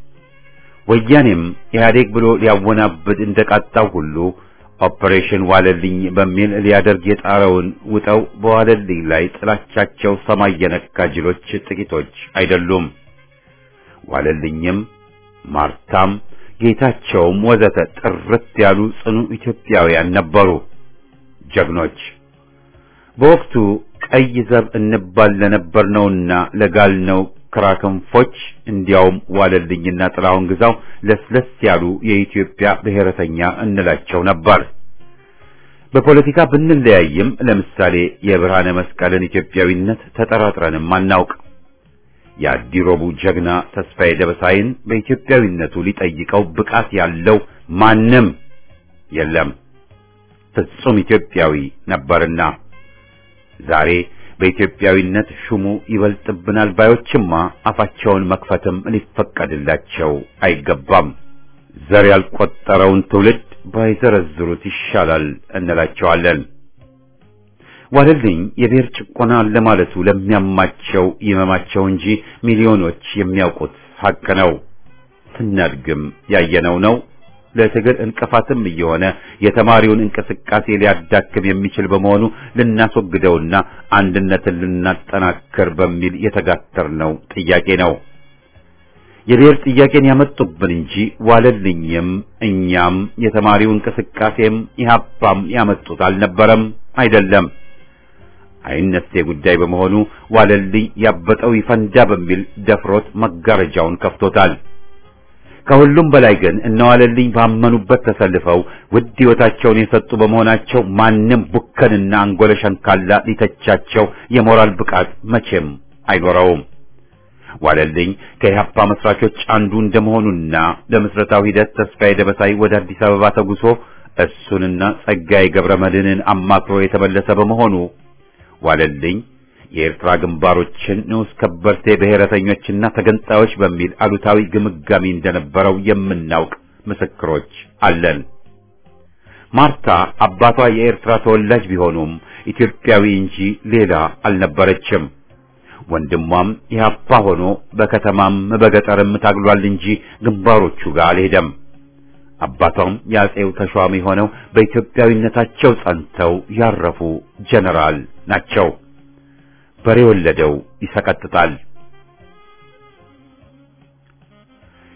ወያኔም ኢህአዴግ ብሎ ሊያወናብድ እንደቃጣው ሁሉ ኦፕሬሽን ዋለልኝ በሚል ሊያደርግ የጣረውን ውጠው በዋለልኝ ላይ ጥላቻቸው ሰማይ የነካ ጅሎች ጥቂቶች አይደሉም። ዋለልኝም ማርታም ጌታቸውም ወዘተ ጥርት ያሉ ጽኑ ኢትዮጵያውያን ነበሩ፣ ጀግኖች። በወቅቱ ቀይ ዘብ እንባል ለነበርነውና ለጋልነው ክራክንፎች እንዲያውም ዋለልኝና ጥላሁን ግዛው ለስለስ ያሉ የኢትዮጵያ ብሔረተኛ እንላቸው ነበር። በፖለቲካ ብንለያይም ለምሳሌ የብርሃነ መስቀልን ኢትዮጵያዊነት ተጠራጥረንም አናውቅ። የአዲሮቡ ጀግና ተስፋዬ ደበሳይን በኢትዮጵያዊነቱ ሊጠይቀው ብቃት ያለው ማንም የለም። ፍጹም ኢትዮጵያዊ ነበርና ዛሬ በኢትዮጵያዊነት ሹሙ ይበልጥብናል ባዮችማ አፋቸውን መክፈትም ሊፈቀድላቸው አይገባም። ዘር ያልቆጠረውን ትውልድ ባይዘረዝሩት ይሻላል እንላቸዋለን። ዋለልኝ የብሔር ጭቆና ለማለቱ ለሚያማቸው ይመማቸው እንጂ ሚሊዮኖች የሚያውቁት ሀቅ ነው። ስናድግም ያየነው ነው። ለትግል እንቅፋትም እየሆነ የተማሪውን እንቅስቃሴ ሊያዳክም የሚችል በመሆኑ ልናስወግደውና አንድነትን ልናጠናክር በሚል የተጋተርነው ጥያቄ ነው። የብሔር ጥያቄን ያመጡብን እንጂ ዋለልኝም እኛም የተማሪው እንቅስቃሴም ኢህአፓም ያመጡት አልነበረም፣ አይደለም። አይነሴ ጉዳይ በመሆኑ ዋለልኝ ያበጠው ይፈንዳ በሚል ደፍሮት መጋረጃውን ከፍቶታል። ከሁሉም በላይ ግን እነዋለልኝ ባመኑበት ተሰልፈው ውድ ሕይወታቸውን የሰጡ በመሆናቸው ማንም ቡከንና አንጎለ ሸንካላ ሊተቻቸው የሞራል ብቃት መቼም አይኖረውም። ዋለልኝ ከኢህአፓ መስራቾች አንዱ እንደመሆኑና ለምስረታው ሂደት ተስፋዬ ደበሳይ ወደ አዲስ አበባ ተጉሶ እሱንና ጸጋዬ ገብረ መድህንን አማክሮ የተመለሰ በመሆኑ ዋለልኝ የኤርትራ ግንባሮችን ንዑስ ከበርቴ ብሔረተኞችና ተገንጣዮች በሚል አሉታዊ ግምጋሚ እንደነበረው የምናውቅ ምስክሮች አለን። ማርታ አባቷ የኤርትራ ተወላጅ ቢሆኑም ኢትዮጵያዊ እንጂ ሌላ አልነበረችም። ወንድሟም ኢህአፓ ሆኖ በከተማም በገጠርም ታግሏል እንጂ ግንባሮቹ ጋር አልሄደም። አባቷም የአጼው ተሿሚ ሆነው በኢትዮጵያዊነታቸው ጸንተው ያረፉ ጀነራል ናቸው። በሬ ወለደው ይሰቀጥጣል።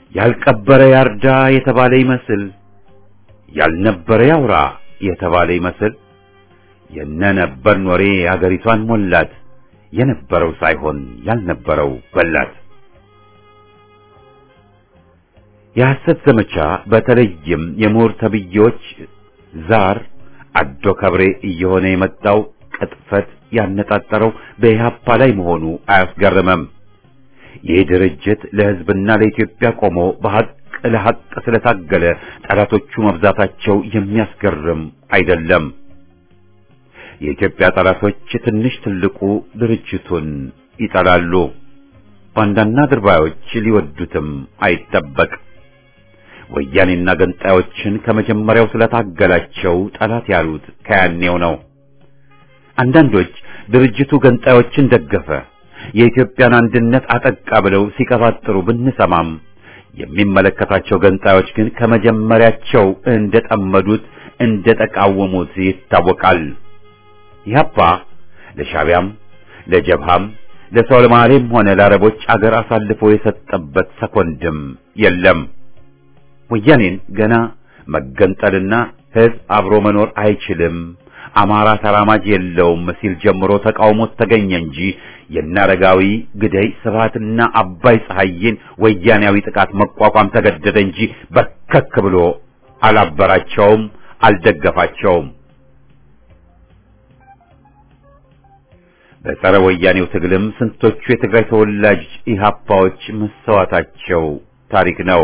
ያልቀበረ ያርዳ የተባለ ይመስል ያልነበረ ያውራ የተባለ ይመስል የነነበርን ወሬ አገሪቷን ሞላት። የነበረው ሳይሆን ያልነበረው በላት። የሐሰት ዘመቻ በተለይም የምሁር ተብዬዎች ዛር አዶ ከብሬ እየሆነ የመጣው ቅጥፈት ያነጣጠረው በኢህአፓ ላይ መሆኑ አያስገርምም። ይህ ድርጅት ለሕዝብና ለኢትዮጵያ ቆሞ በሐቅ ለሐቅ ስለታገለ ጠላቶቹ መብዛታቸው የሚያስገርም አይደለም። የኢትዮጵያ ጠላቶች ትንሽ ትልቁ ድርጅቱን ይጠላሉ። ባንዳና ድርባዮች ሊወዱትም አይጠበቅ። ወያኔና ገንጣዮችን ከመጀመሪያው ስለታገላቸው ጠላት ያሉት ከያኔው ነው። አንዳንዶች ድርጅቱ ገንጣዮችን ደገፈ፣ የኢትዮጵያን አንድነት አጠቃ ብለው ሲቀባጥሩ ብንሰማም የሚመለከታቸው ገንጣዮች ግን ከመጀመሪያቸው እንደጠመዱት እንደተቃወሙት ይታወቃል። ኢህአፓ ለሻቢያም ለጀብሃም ለሶማሌም ሆነ ለአረቦች አገር አሳልፎ የሰጠበት ሰኮንድም የለም። ወያኔን ገና መገንጠልና ህዝብ አብሮ መኖር አይችልም፣ አማራ ተራማጅ የለውም ሲል ጀምሮ ተቃውሞት ተገኘ እንጂ የናረጋዊ ግደይ ስብሃትና አባይ ፀሐይን ወያኔያዊ ጥቃት መቋቋም ተገደደ እንጂ በርከክ ብሎ አላበራቸውም፣ አልደገፋቸውም። በጸረ ወያኔው ትግልም ስንቶቹ የትግራይ ተወላጅ ኢህአፓዎች መሰዋታቸው ታሪክ ነው።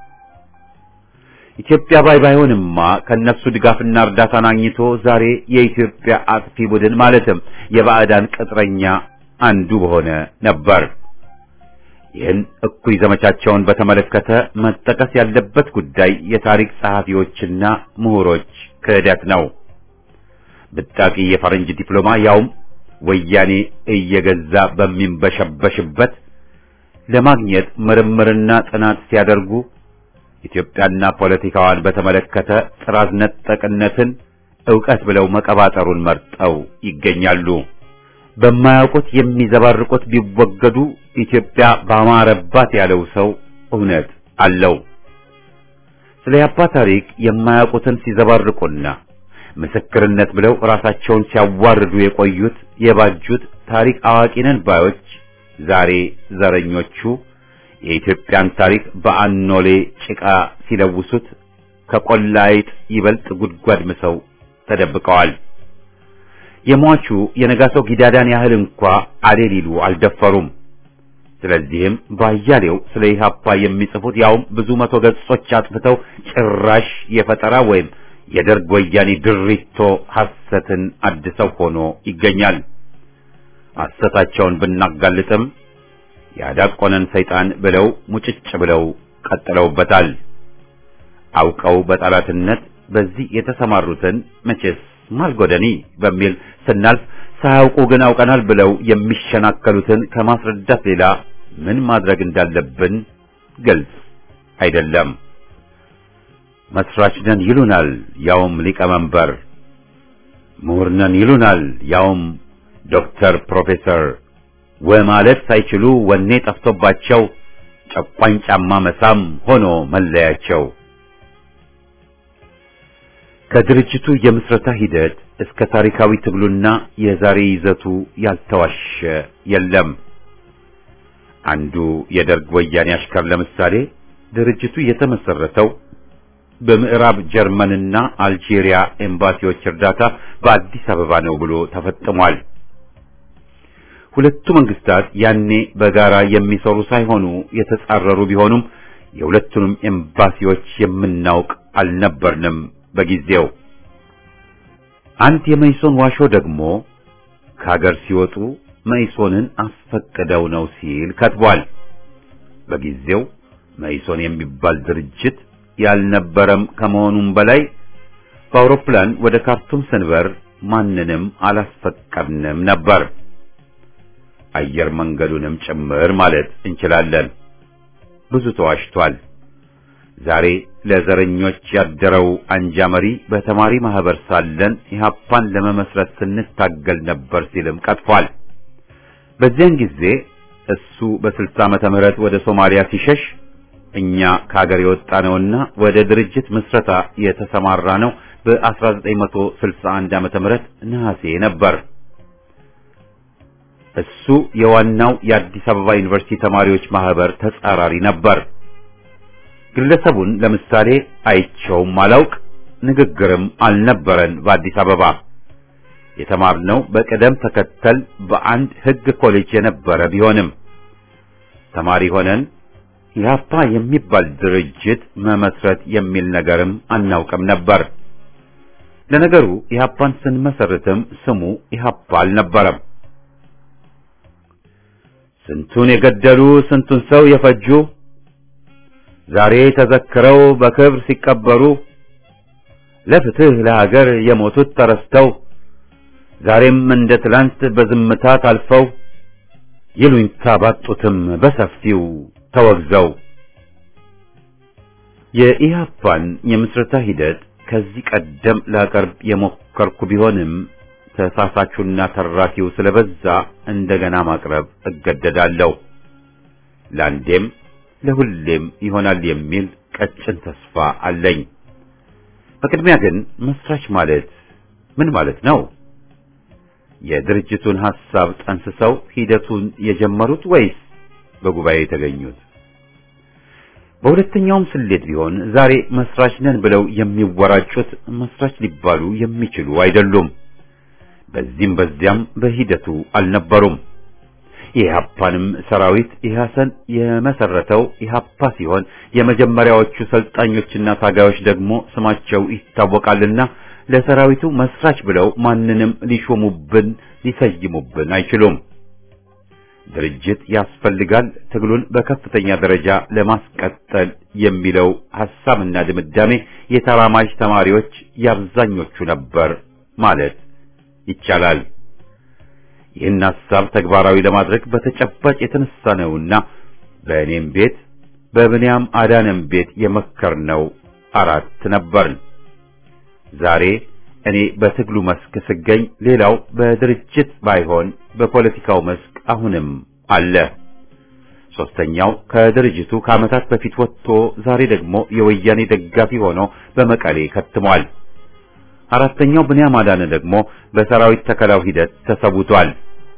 ኢትዮጵያ ባይ ባይሆንማ ከነሱ ድጋፍና እርዳታን አግኝቶ ዛሬ የኢትዮጵያ አጥፊ ቡድን ማለትም የባዕዳን ቅጥረኛ አንዱ በሆነ ነበር። ይህን እኩይ ዘመቻቸውን በተመለከተ መጠቀስ ያለበት ጉዳይ የታሪክ ጸሐፊዎችና ምሁሮች ክህደት ነው። ብጣቂ የፈረንጅ ዲፕሎማ ያውም ወያኔ እየገዛ በሚንበሸበሽበት ለማግኘት ምርምርና ጥናት ሲያደርጉ ኢትዮጵያና ፖለቲካዋን በተመለከተ ጥራዝ ነጠቅነትን ዕውቀት ብለው መቀባጠሩን መርጠው ይገኛሉ። በማያውቁት የሚዘባርቁት ቢወገዱ ኢትዮጵያ ባማረባት ያለው ሰው እውነት አለው። ስለ ያባ ታሪክ የማያውቁትን ሲዘባርቁና ምስክርነት ብለው ራሳቸውን ሲያዋርዱ የቆዩት የባጁት ታሪክ አዋቂ ነን ባዮች ዛሬ ዘረኞቹ የኢትዮጵያን ታሪክ በአኖሌ ጭቃ ሲለውሱት ከቆላ አይጥ ይበልጥ ጉድጓድ ምሰው ተደብቀዋል። የሟቹ የነጋሶ ጊዳዳን ያህል እንኳ አሌ ሊሉ አልደፈሩም። ስለዚህም ባያሌው ስለ ኢህአፓ የሚጽፉት ያውም ብዙ መቶ ገጾች አጥፍተው ጭራሽ የፈጠራ ወይም የደርግ ወያኔ ድሪቶ ሐሰትን አድሰው ሆኖ ይገኛል። ሐሰታቸውን ብናጋልጥም ያዳቆነን ሰይጣን ብለው ሙጭጭ ብለው ቀጥለውበታል። አውቀው በጠላትነት በዚህ የተሰማሩትን መቼስ ማልጎደኒ በሚል ስናልፍ ሳያውቁ ግን አውቀናል ብለው የሚሸናከሉትን ከማስረዳት ሌላ ምን ማድረግ እንዳለብን ግልጽ አይደለም። መስራች ነን ይሉናል፣ ያውም ሊቀመንበር። ምሁር ነን ይሉናል፣ ያውም ዶክተር ፕሮፌሰር ወማለት ሳይችሉ ወኔ ጠፍቶባቸው ጨቋኝ ጫማ መሳም ሆኖ መለያቸው። ከድርጅቱ የምስረታ ሂደት እስከ ታሪካዊ ትግሉና የዛሬ ይዘቱ ያልተዋሸ የለም። አንዱ የደርግ ወያኔ አሽከር ለምሳሌ ድርጅቱ የተመሰረተው በምዕራብ ጀርመንና አልጄሪያ ኤምባሲዎች እርዳታ በአዲስ አበባ ነው ብሎ ተፈጥሟል። ሁለቱ መንግስታት ያኔ በጋራ የሚሰሩ ሳይሆኑ የተጻረሩ ቢሆኑም የሁለቱንም ኤምባሲዎች የምናውቅ አልነበርንም በጊዜው። አንድ የመይሶን ዋሾ ደግሞ ከሀገር ሲወጡ መይሶንን አስፈቅደው ነው ሲል ከትቧል። በጊዜው መይሶን የሚባል ድርጅት ያልነበረም ከመሆኑም በላይ በአውሮፕላን ወደ ካርቱም ስንበር ማንንም አላስፈቀድንም ነበር። አየር መንገዱንም ጭምር ማለት እንችላለን። ብዙ ተዋሽቷል። ዛሬ ለዘረኞች ያደረው አንጃ መሪ በተማሪ ማህበር ሳለን ኢህአፓን ለመመስረት ስንታገል ነበር ሲልም ቀጥፏል። በዚያን ጊዜ እሱ በስልሳ ዓመተ ምህረት ወደ ሶማሊያ ሲሸሽ እኛ ከሀገር የወጣ ነውና ወደ ድርጅት ምስረታ የተሰማራ ነው በ1961 ዓመተ ምህረት ነሐሴ ነበር። እሱ የዋናው የአዲስ አበባ ዩኒቨርሲቲ ተማሪዎች ማህበር ተጻራሪ ነበር። ግለሰቡን ለምሳሌ አይቸውም አላውቅ፣ ንግግርም አልነበረን። በአዲስ አበባ የተማርነው በቅደም ተከተል በአንድ ሕግ ኮሌጅ የነበረ ቢሆንም ተማሪ ሆነን ኢህአፓ የሚባል ድርጅት መመስረት የሚል ነገርም አናውቅም ነበር። ለነገሩ ኢህአፓን ስንመሰርትም ስሙ ኢህአፓ አልነበረም። ስንቱን የገደሉ ስንቱን ሰው የፈጁ ዛሬ ተዘክረው በክብር ሲቀበሩ ለፍትህ ለሀገር የሞቱት ተረስተው ዛሬም እንደ ትላንት በዝምታ ታልፈው ይሉኝታ ባጡትም በሰፊው ተወግዘው የኢህአፓን የምስረታ ሂደት ከዚህ ቀደም ላቀርብ የሞከርኩ ቢሆንም ተሳሳቹና ተራኪው ስለበዛ እንደገና ማቅረብ እገደዳለሁ። ለአንዴም ለሁሌም ይሆናል የሚል ቀጭን ተስፋ አለኝ። በቅድሚያ ግን መስራች ማለት ምን ማለት ነው? የድርጅቱን ሐሳብ ጠንስሰው ሂደቱን የጀመሩት ወይስ በጉባኤ የተገኙት? በሁለተኛውም ስሌት ቢሆን ዛሬ መስራች ነን ብለው የሚወራጩት መስራች ሊባሉ የሚችሉ አይደሉም። በዚህም በዚያም በሂደቱ አልነበሩም። የኢህአፓንም ሰራዊት ኢህአሰን የመሰረተው ኢህአፓ ሲሆን የመጀመሪያዎቹ ሰልጣኞችና ታጋዮች ደግሞ ስማቸው ይታወቃልና ለሰራዊቱ መስራች ብለው ማንንም ሊሾሙብን ሊሰይሙብን አይችሉም። ድርጅት ያስፈልጋል ትግሉን በከፍተኛ ደረጃ ለማስቀጠል የሚለው ሐሳብና ድምዳሜ የተራማጅ ተማሪዎች የአብዛኞቹ ነበር ማለት ይቻላል። ይህን ሐሳብ ተግባራዊ ለማድረግ በተጨባጭ የተነሳ ነውና በእኔም ቤት በብንያም አዳነም ቤት የመከርነው አራት ነበርን። ዛሬ እኔ በትግሉ መስክ ስገኝ፣ ሌላው በድርጅት ባይሆን በፖለቲካው መስክ አሁንም አለ። ሶስተኛው ከድርጅቱ ከዓመታት በፊት ወጥቶ ዛሬ ደግሞ የወያኔ ደጋፊ ሆኖ በመቀሌ ከትሟል። አራተኛው ብንያም አዳነ ደግሞ በሰራዊት ተከላው ሂደት ተሰውቷል።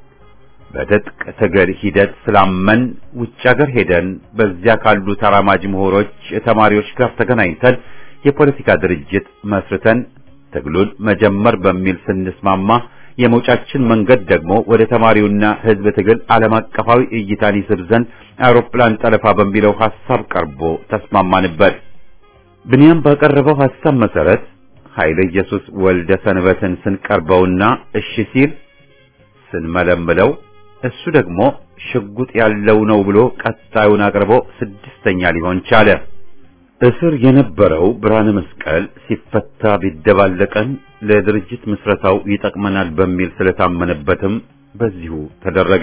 በትጥቅ ትግል ሂደት ስላመን ውጭ ሀገር ሄደን በዚያ ካሉ ተራማጅ ምሁሮች፣ ተማሪዎች ጋር ተገናኝተን የፖለቲካ ድርጅት መስርተን ትግሉን መጀመር በሚል ስንስማማ የመውጫችን መንገድ ደግሞ ወደ ተማሪውና ሕዝብ ትግል ዓለም አቀፋዊ እይታን ይስብ ዘንድ አውሮፕላን ጠለፋ በሚለው ሐሳብ ቀርቦ ተስማማንበት። ብንያም ባቀረበው ሐሳብ መሰረት ኃይለ ኢየሱስ ወልደ ሰንበትን ስንቀርበውና እሺ ሲል ስንመለምለው እሱ ደግሞ ሽጉጥ ያለው ነው ብሎ ቀጣዩን አቅርቦ ስድስተኛ ሊሆን ቻለ። እስር የነበረው ብርሃነ መስቀል ሲፈታ ቢደባለቀን ለድርጅት ምስረታው ይጠቅመናል በሚል ስለታመነበትም በዚሁ ተደረገ።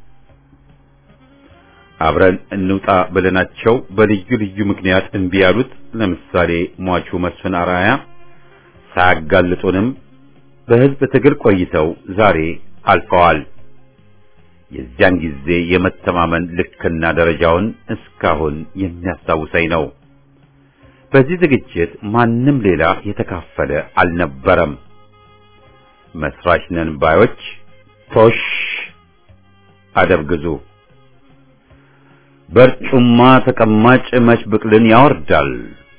አብረን እንውጣ ብለናቸው በልዩ ልዩ ምክንያት እምቢ ያሉት ለምሳሌ ሟቹ መስፍን አራያ ሳያጋልጡንም በሕዝብ ትግል ቆይተው ዛሬ አልፈዋል። የዚያን ጊዜ የመተማመን ልክና ደረጃውን እስካሁን የሚያስታውሰኝ ነው። በዚህ ዝግጅት ማንም ሌላ የተካፈለ አልነበረም። መስራች ነን ባዮች ቶሽ አደብ ግዙ። በርጩማ ተቀማጭ መች ብቅልን ያወርዳል።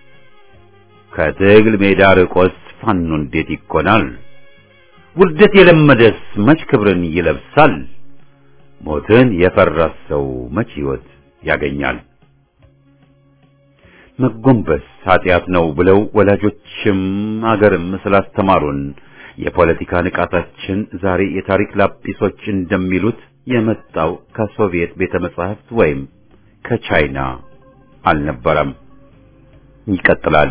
ከትግል ሜዳ ርቆስ ፋኖ እንዴት ይኮናል? ውርደት የለመደስ መች ክብርን ይለብሳል? ሞትን የፈራ ሰው መች ሕይወት ያገኛል? መጎንበስ ኃጢአት ነው ብለው ወላጆችም አገርም ስላስተማሩን የፖለቲካ ንቃታችን ዛሬ የታሪክ ላጲሶች እንደሚሉት የመጣው ከሶቪየት ቤተ መጻሕፍት ወይም ከቻይና አልነበረም። ይቀጥላል።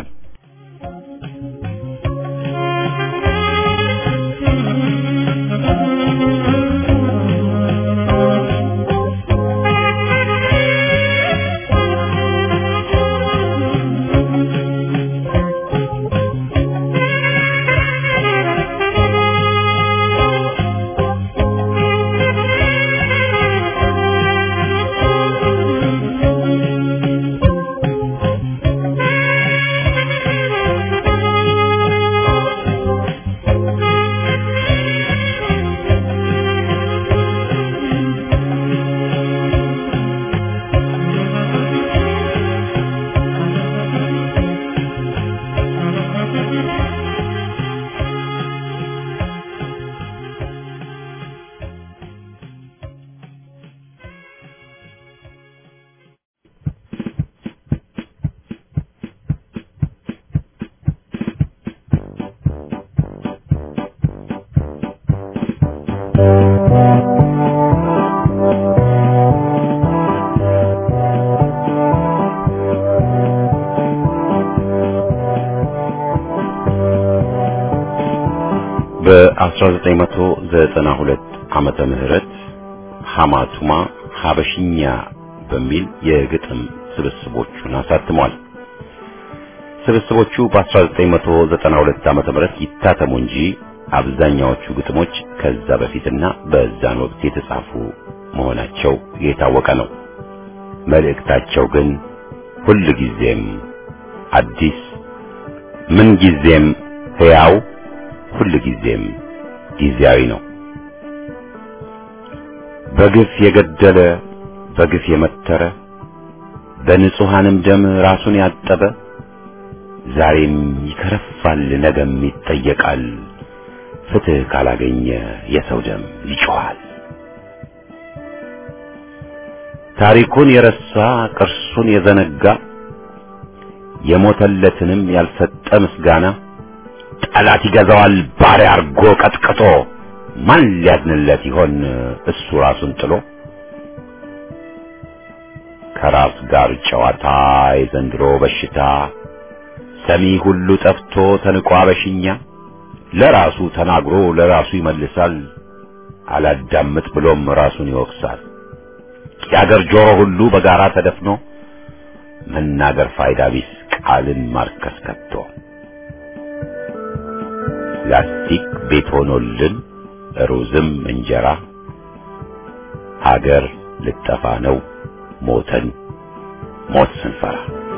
በ1992 ዓመተ ምህረት ሐማቱማ ሐበሽኛ በሚል የግጥም ስብስቦቹን አሳትሟል። ስብስቦቹ በ1992 ዓመተ ምህረት ይታተሙ እንጂ አብዛኛዎቹ ግጥሞች ከዛ በፊትና በዛን ወቅት የተጻፉ መሆናቸው የታወቀ ነው። መልእክታቸው ግን ሁል ጊዜም አዲስ፣ ምን ጊዜም ሕያው፣ ሁል ጊዜም ጊዜያዊ ነው። በግፍ የገደለ በግፍ የመተረ በንጹሐንም ደም ራሱን ያጠበ ዛሬም ይከረፋል፣ ነገም ይጠየቃል። ፍትሕ ካላገኘ የሰው ደም ይጮኻል። ታሪኩን የረሳ ቅርሱን የዘነጋ የሞተለትንም ያልሰጠ ምስጋና ጠላት ይገዛዋል ባሪያ አርጎ ቀጥቅጦ ማን ሊያዝንለት ይሆን እሱ ራሱን ጥሎ ከራስ ጋር ጨዋታ የዘንድሮ በሽታ ሰሚ ሁሉ ጠፍቶ ተንቋ በሽኛ ለራሱ ተናግሮ ለራሱ ይመልሳል አላዳምጥ ብሎም ራሱን ይወቅሳል የአገር ጆሮ ሁሉ በጋራ ተደፍኖ መናገር ፋይዳ ቢስ ቃልን ማርከስ ከቶ ላስቲክ ቤት ሆኖልን ሩዝም እንጀራ ሀገር ልጠፋ ነው ሞተን ሞት ስንፈራ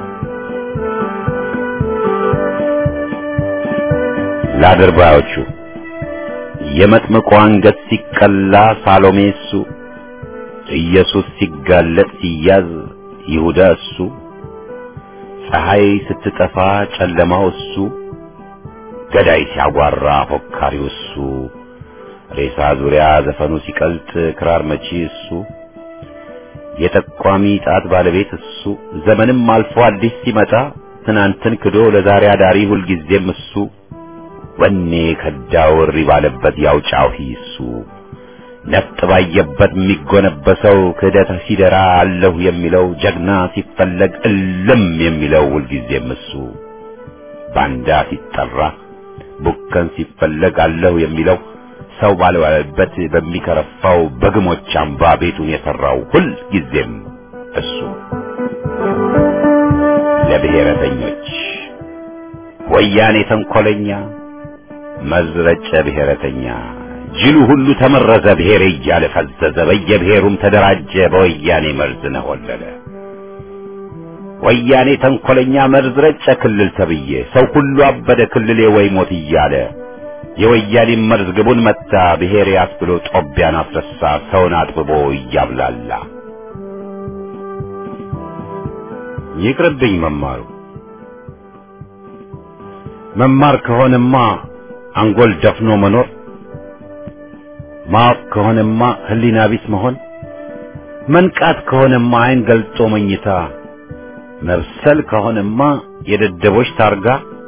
ለአድርባዮቹ የመጥምቁ አንገት ሲቀላ ሳሎሜ እሱ ኢየሱስ ሲጋለጥ ሲያዝ ይሁዳ እሱ ፀሐይ ስትጠፋ ጨለማው እሱ ገዳይ ሲያጓራ ፎካሪው እሱ ሬሳ ዙሪያ ዘፈኑ ሲቀልጥ ክራር መቺ እሱ የጠቋሚ ጣት ባለቤት እሱ ዘመንም አልፎ አዲስ ሲመጣ ትናንትን ክዶ ለዛሬ አዳሪ ሁልጊዜም እሱ ወኔ ከዳው እሪ ባለበት ያው ጫሂ እሱ ነፍጥ ባየበት የሚጎነበሰው ክህደት ሲደራ አለሁ የሚለው ጀግና ሲፈለግ እልም የሚለው ሁልጊዜም እሱ ባንዳ ሲጠራ ቡከን ሲፈለግ አለሁ የሚለው ሰው ባልዋለበት በሚከረፋው በግሞች አምባ ቤቱን የሠራው ሁል ጊዜም እሱ ለብሔረተኞች ወያኔ ተንኰለኛ መዝረጨ ብሔረተኛ ጅሉ ሁሉ ተመረዘ ብሔር እያለ ፈዘዘ በየብሔሩም ተደራጀ በወያኔ መርዝ ነሆለለ ወያኔ ተንኰለኛ መርዝ ረጨ ክልል ተብዬ ሰው ሁሉ አበደ ክልሌ ወይ ሞት እያለ የወያኔ መርዝ ግቡን መታ ብሔር ያስብሎ ጦቢያን አስረሳ ሰውን አጥብቦ እያብላላ ይቅርብኝ መማሩ መማር ከሆነማ አንጎል ደፍኖ መኖር ማወቅ ከሆነማ ሕሊና ቢስ መሆን መንቃት ከሆነማ ዓይን ገልጦ መኝታ መብሰል ከሆነማ የደደቦች ታርጋ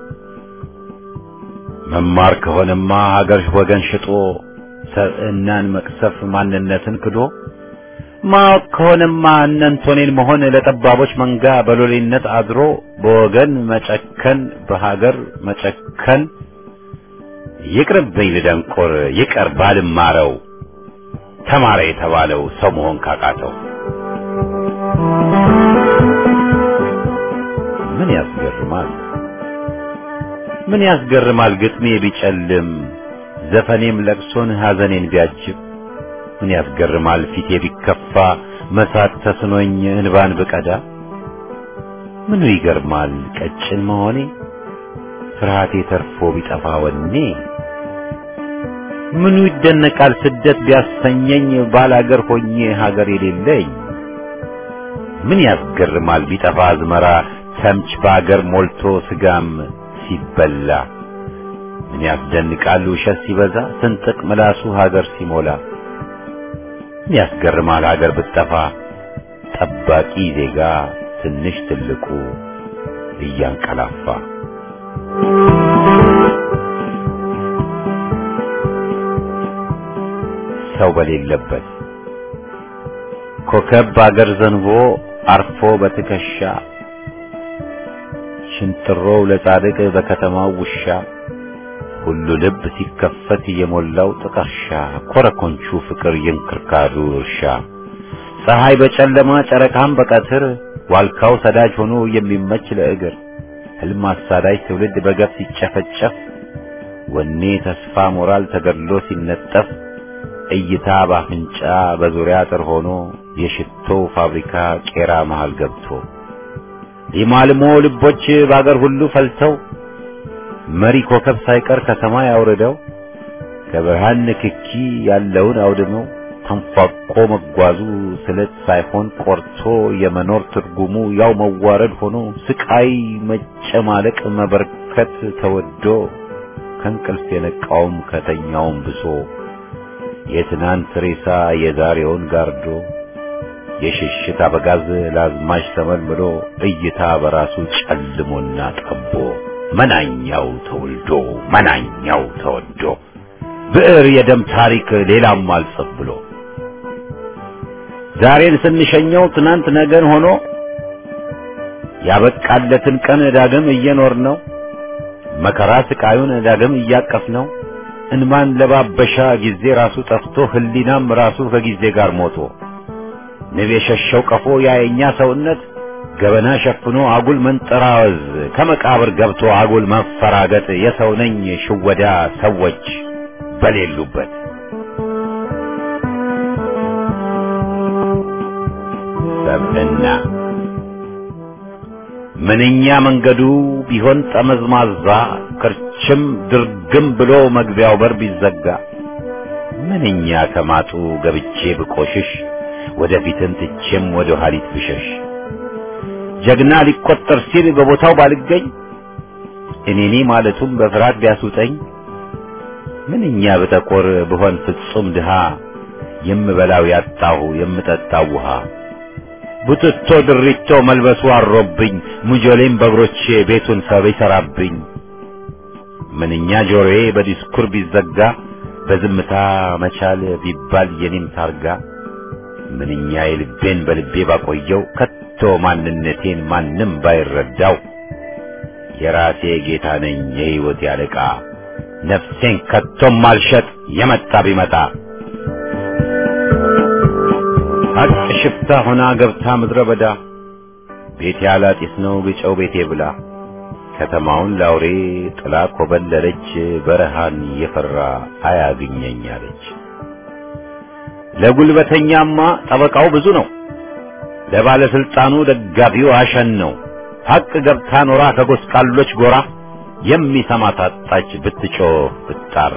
መማር ከሆነማ ሀገር ወገን ሽጦ ሰብዕናን መቅሰፍ ማንነትን ክዶ ማወቅ ከሆነማ እነንቶኔን መሆን ለጠባቦች መንጋ በሎሌነት አድሮ በወገን መጨከን በሀገር መጨከን ይቅርብኝ ልደንቆር ይቀር ባልማረው ተማረ የተባለው ሰው መሆን ካቃተው ምን ያስገርማል ምን ያስገርማል ግጥሜ ቢጨልም ዘፈኔም ለቅሶን ሐዘኔን ቢያጅብ ምን ያስገርማል ፊቴ ቢከፋ መሳቅ ተስኖኝ እንባን ብቀዳ ምኑ ይገርማል ቀጭን መሆኔ ፍርሃቴ ተርፎ ቢጠፋ ወኔ ምኑ ይደነቃል ስደት ቢያሰኘኝ ባላገር ሆኜ ሀገር የሌለኝ ምን ያስገርማል ቢጠፋ አዝመራ ተምች በአገር ሞልቶ ስጋም ሲበላ ምን ያስደንቃል ውሸት ሲበዛ ስንጥቅ ምላሱ ሀገር ሲሞላ ምን ያስገርማል ሀገር ብትጠፋ ጠባቂ ዜጋ ትንሽ ትልቁ እያንቀላፋ ሰው በሌለበት ኮከብ በአገር ዘንቦ አርፎ በትከሻ ሽንጥሮው ለጻድቅ በከተማው ውሻ ሁሉ ልብ ሲከፈት የሞላው ጥቀርሻ ኮረኮንቹ ፍቅር የእንክርካዱ እርሻ ፀሐይ በጨለማ ጨረቃም በቀትር ዋልካው ሰዳጅ ሆኖ የሚመች ለእግር ህልም አሳዳጅ ትውልድ በገፍ ሲጨፈጨፍ ወኔ ተስፋ ሞራል ተገድሎ ሲነጠፍ እይታ ባፍንጫ በዙሪያ አጥር ሆኖ የሽቶ ፋብሪካ ቄራ መሃል ገብቶ ሊማልሞ ልቦች በአገር ሁሉ ፈልተው መሪ ኮከብ ሳይቀር ከሰማይ አውርደው ከብርሃን ንክኪ ያለውን አውድመው ተንፏቆ መጓዙ ስለት ሳይሆን ቆርቶ የመኖር ትርጉሙ ያው መዋረድ ሆኖ ስቃይ መጨማለቅ መበርከት ተወዶ ከእንቅልፍ የነቃውም ከተኛውም ብሶ የትናንት ሬሳ የዛሬውን ጋርዶ የሽሽት አበጋዝ ለአዝማች ተመልምሎ እይታ በራሱ ጨልሞና ጠቦ መናኛው ተወልዶ መናኛው ተወዶ ብዕር የደም ታሪክ ሌላም አልጽፍ ብሎ ዛሬን ስንሸኘው ትናንት ነገን ሆኖ ያበቃለትን ቀን ዳግም እየኖር ነው መከራ ስቃዩን ዳግም እያቀፍ ነው እንማን ለባበሻ ጊዜ ራሱ ጠፍቶ ህሊናም ራሱ ከጊዜ ጋር ሞቶ ንብ የሸሸው ቀፎ ያየኛ ሰውነት ገበና ሸፍኖ አጉል መንጠራወዝ ከመቃብር ገብቶ አጉል መፈራገጥ የሰው ነኝ ሽወዳ ሰዎች በሌሉበት ሰብዕና ምንኛ መንገዱ ቢሆን ጠመዝማዛ ክርችም ድርግም ብሎ መግቢያው በር ቢዘጋ ምንኛ ከማጡ ገብቼ ብቆሽሽ ወደፊትን ትቼም ወደ ኋሊት ብሸሽ ጀግና ሊቆጠር ሲል በቦታው ባልገኝ እኔኔ ማለቱም በፍርሃት ቢያስውጠኝ ምንኛ ብጠቆር ብሆን ፍጹም ድሃ የምበላው ያጣሁ የምጠጣው ውሃ ቡትቶ ድሪቶ መልበሱ አሮብኝ ሙጆሌም በእግሮቼ ቤቱን ሰብ ይሰራብኝ ምንኛ ጆሮዬ በዲስኩር ቢዘጋ በዝምታ መቻል ቢባል የኔም ታርጋ ምንኛ የልቤን በልቤ ባቆየው ከቶ ማንነቴን ማንም ባይረዳው የራሴ ጌታ ነኝ የሕይወት ያለቃ ነፍሴን ከቶም ማልሸጥ የመጣ ቢመጣ ሀቅ ሽፍታ ሆና ገብታ ምድረ በዳ ቤቴ ያላጢስ ነው ግጨው ቤቴ ብላ ከተማውን ላውሬ ጥላ ኮበለለች በረሃን የፈራ አያግኘኝ አለች። ለጉልበተኛማ ጠበቃው ብዙ ነው፣ ለባለስልጣኑ ደጋፊው አሸን ነው። ሀቅ ገብታ ኖራ ከጎስቋሎች ጎራ የሚሰማ ታጣች ብትጮህ ብትጣራ።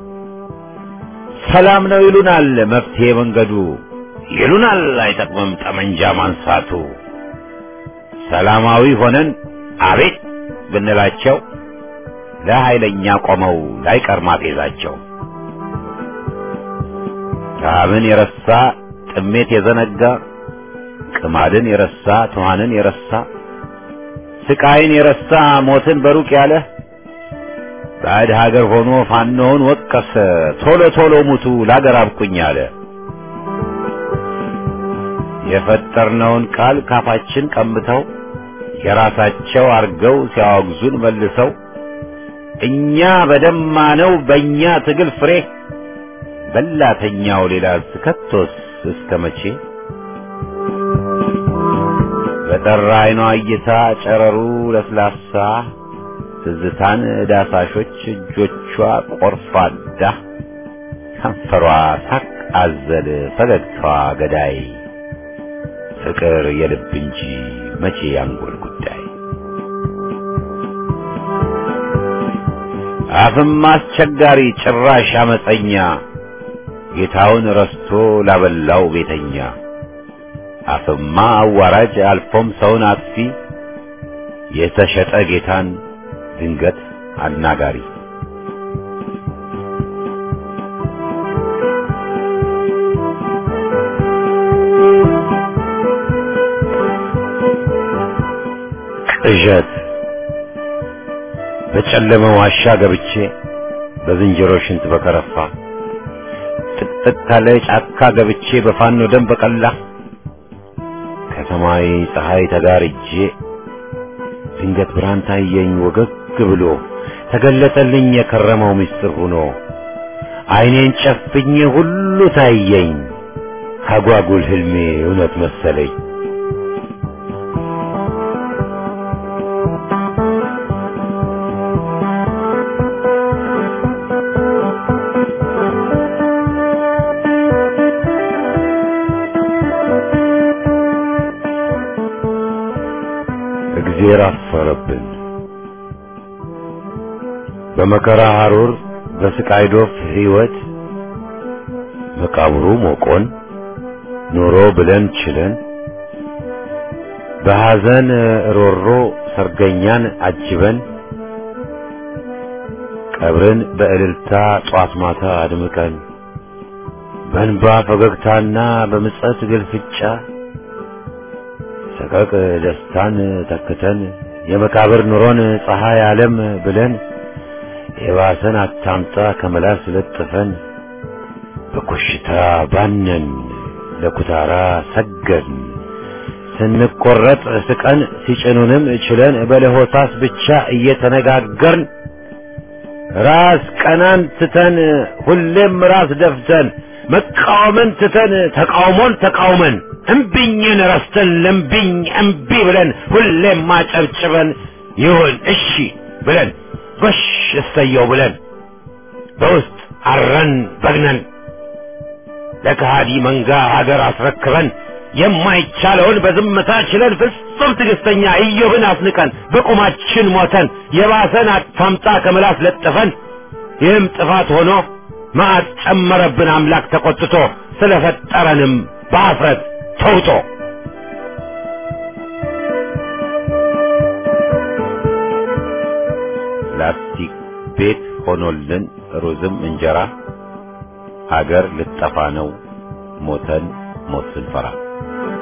ሰላም ነው ይሉናል መፍትሄ መንገዱ ይሉናል አይጠቅምም ጠመንጃ ማንሳቱ። ሰላማዊ ሆነን አቤት ብንላቸው ለኃይለኛ ቆመው ላይቀር ማፌዛቸው። ረሃብን የረሳ ጥሜት የዘነጋ ቅማድን የረሳ ትኋንን የረሳ ስቃይን የረሳ ሞትን በሩቅ ያለ ባዕድ ሀገር ሆኖ ፋኖውን ወቀሰ ቶሎ ቶሎ ሙቱ ላገር አብቁኝ አለ። የፈጠርነውን ቃል ካፋችን ቀምተው የራሳቸው አርገው ሲያወግዙን መልሰው እኛ በደማነው በእኛ ትግል ፍሬ በላተኛው ሌላ ከቶስ እስከ መቼ በጠራ አይኗ እይታ ጨረሩ ለስላሳ ትዝታን ዳሳሾች እጆቿ ቆርፋዳ ከንፈሯ ሳቅ አዘል ፈገግታዋ ገዳይ ፍቅር የልብ እንጂ መቼ ያንጎል ጉዳይ አፍም አስቸጋሪ ጭራሽ አመፀኛ ጌታውን ረስቶ ላበላው ቤተኛ አፍማ አዋራጅ አልፎም ሰውን አጥፊ የተሸጠ ጌታን ድንገት አናጋሪ ቅዠት በጨለመ ዋሻ ገብቼ በዝንጀሮ ሽንት በከረፋ ጥቅጥቅ ካለ ጫካ ገብቼ በፋኖ ደም በቀላ ከሰማይ ፀሐይ ተጋርጄ ድንገት ብርሃን ታየኝ ወገግ ብሎ ተገለጠልኝ የከረመው ምስጢር ሆኖ አይኔን ጨፍኜ ሁሉ ታየኝ ካጓጉል ህልሜ እውነት መሰለኝ። እግዜር አፈረብን። በመከራ ሐሩር በስቃይ ዶፍ ሕይወት መቃብሩ ሞቆን ኑሮ ብለን ችለን በሐዘን ሮሮ ሰርገኛን አጅበን ቀብርን በእልልታ ጧት ማታ አድምቀን በእንባ ፈገግታና በምጸት ግልፍጫ ሰቀቅ ደስታን ተክተን የመቃብር ኑሮን ፀሐይ ዓለም ብለን የባሰን አታምጣ ከመላስ ለጥፈን በኮሽታ ባነን ለኩታራ ሰገድን ስንቆረጥ ስቀን ሲጭኑንም ችለን በለሆሳስ ብቻ እየተነጋገርን ራስ ቀናን ትተን ሁሌም ራስ ደፍተን መቃወምን ትተን ተቃውሞን ተቃውመን እምቢኝን ረስተን ለምቢኝ እምቢ ብለን ሁሌም ማጨብጭበን ይሁን እሺ ብለን ጎሽ እሰየው ብለን በውስጥ አረን በግነን ለከሃዲ መንጋ ሀገር አስረክበን የማይቻለውን በዝምታ ችለን ፍጹም ትዕግስተኛ ኢዮብን አስንቀን በቁማችን ሞተን የባሰን አታምጣ ከምላስ ለጥፈን ይህም ጥፋት ሆኖ መዓት ጨመረብን አምላክ ተቆጥቶ ስለፈጠረንም በአፍረት ተውጦ ላስቲክ ቤት ሆኖልን ሩዝም እንጀራ ሀገር ልጠፋ ነው ሞተን ሞት ስንፈራ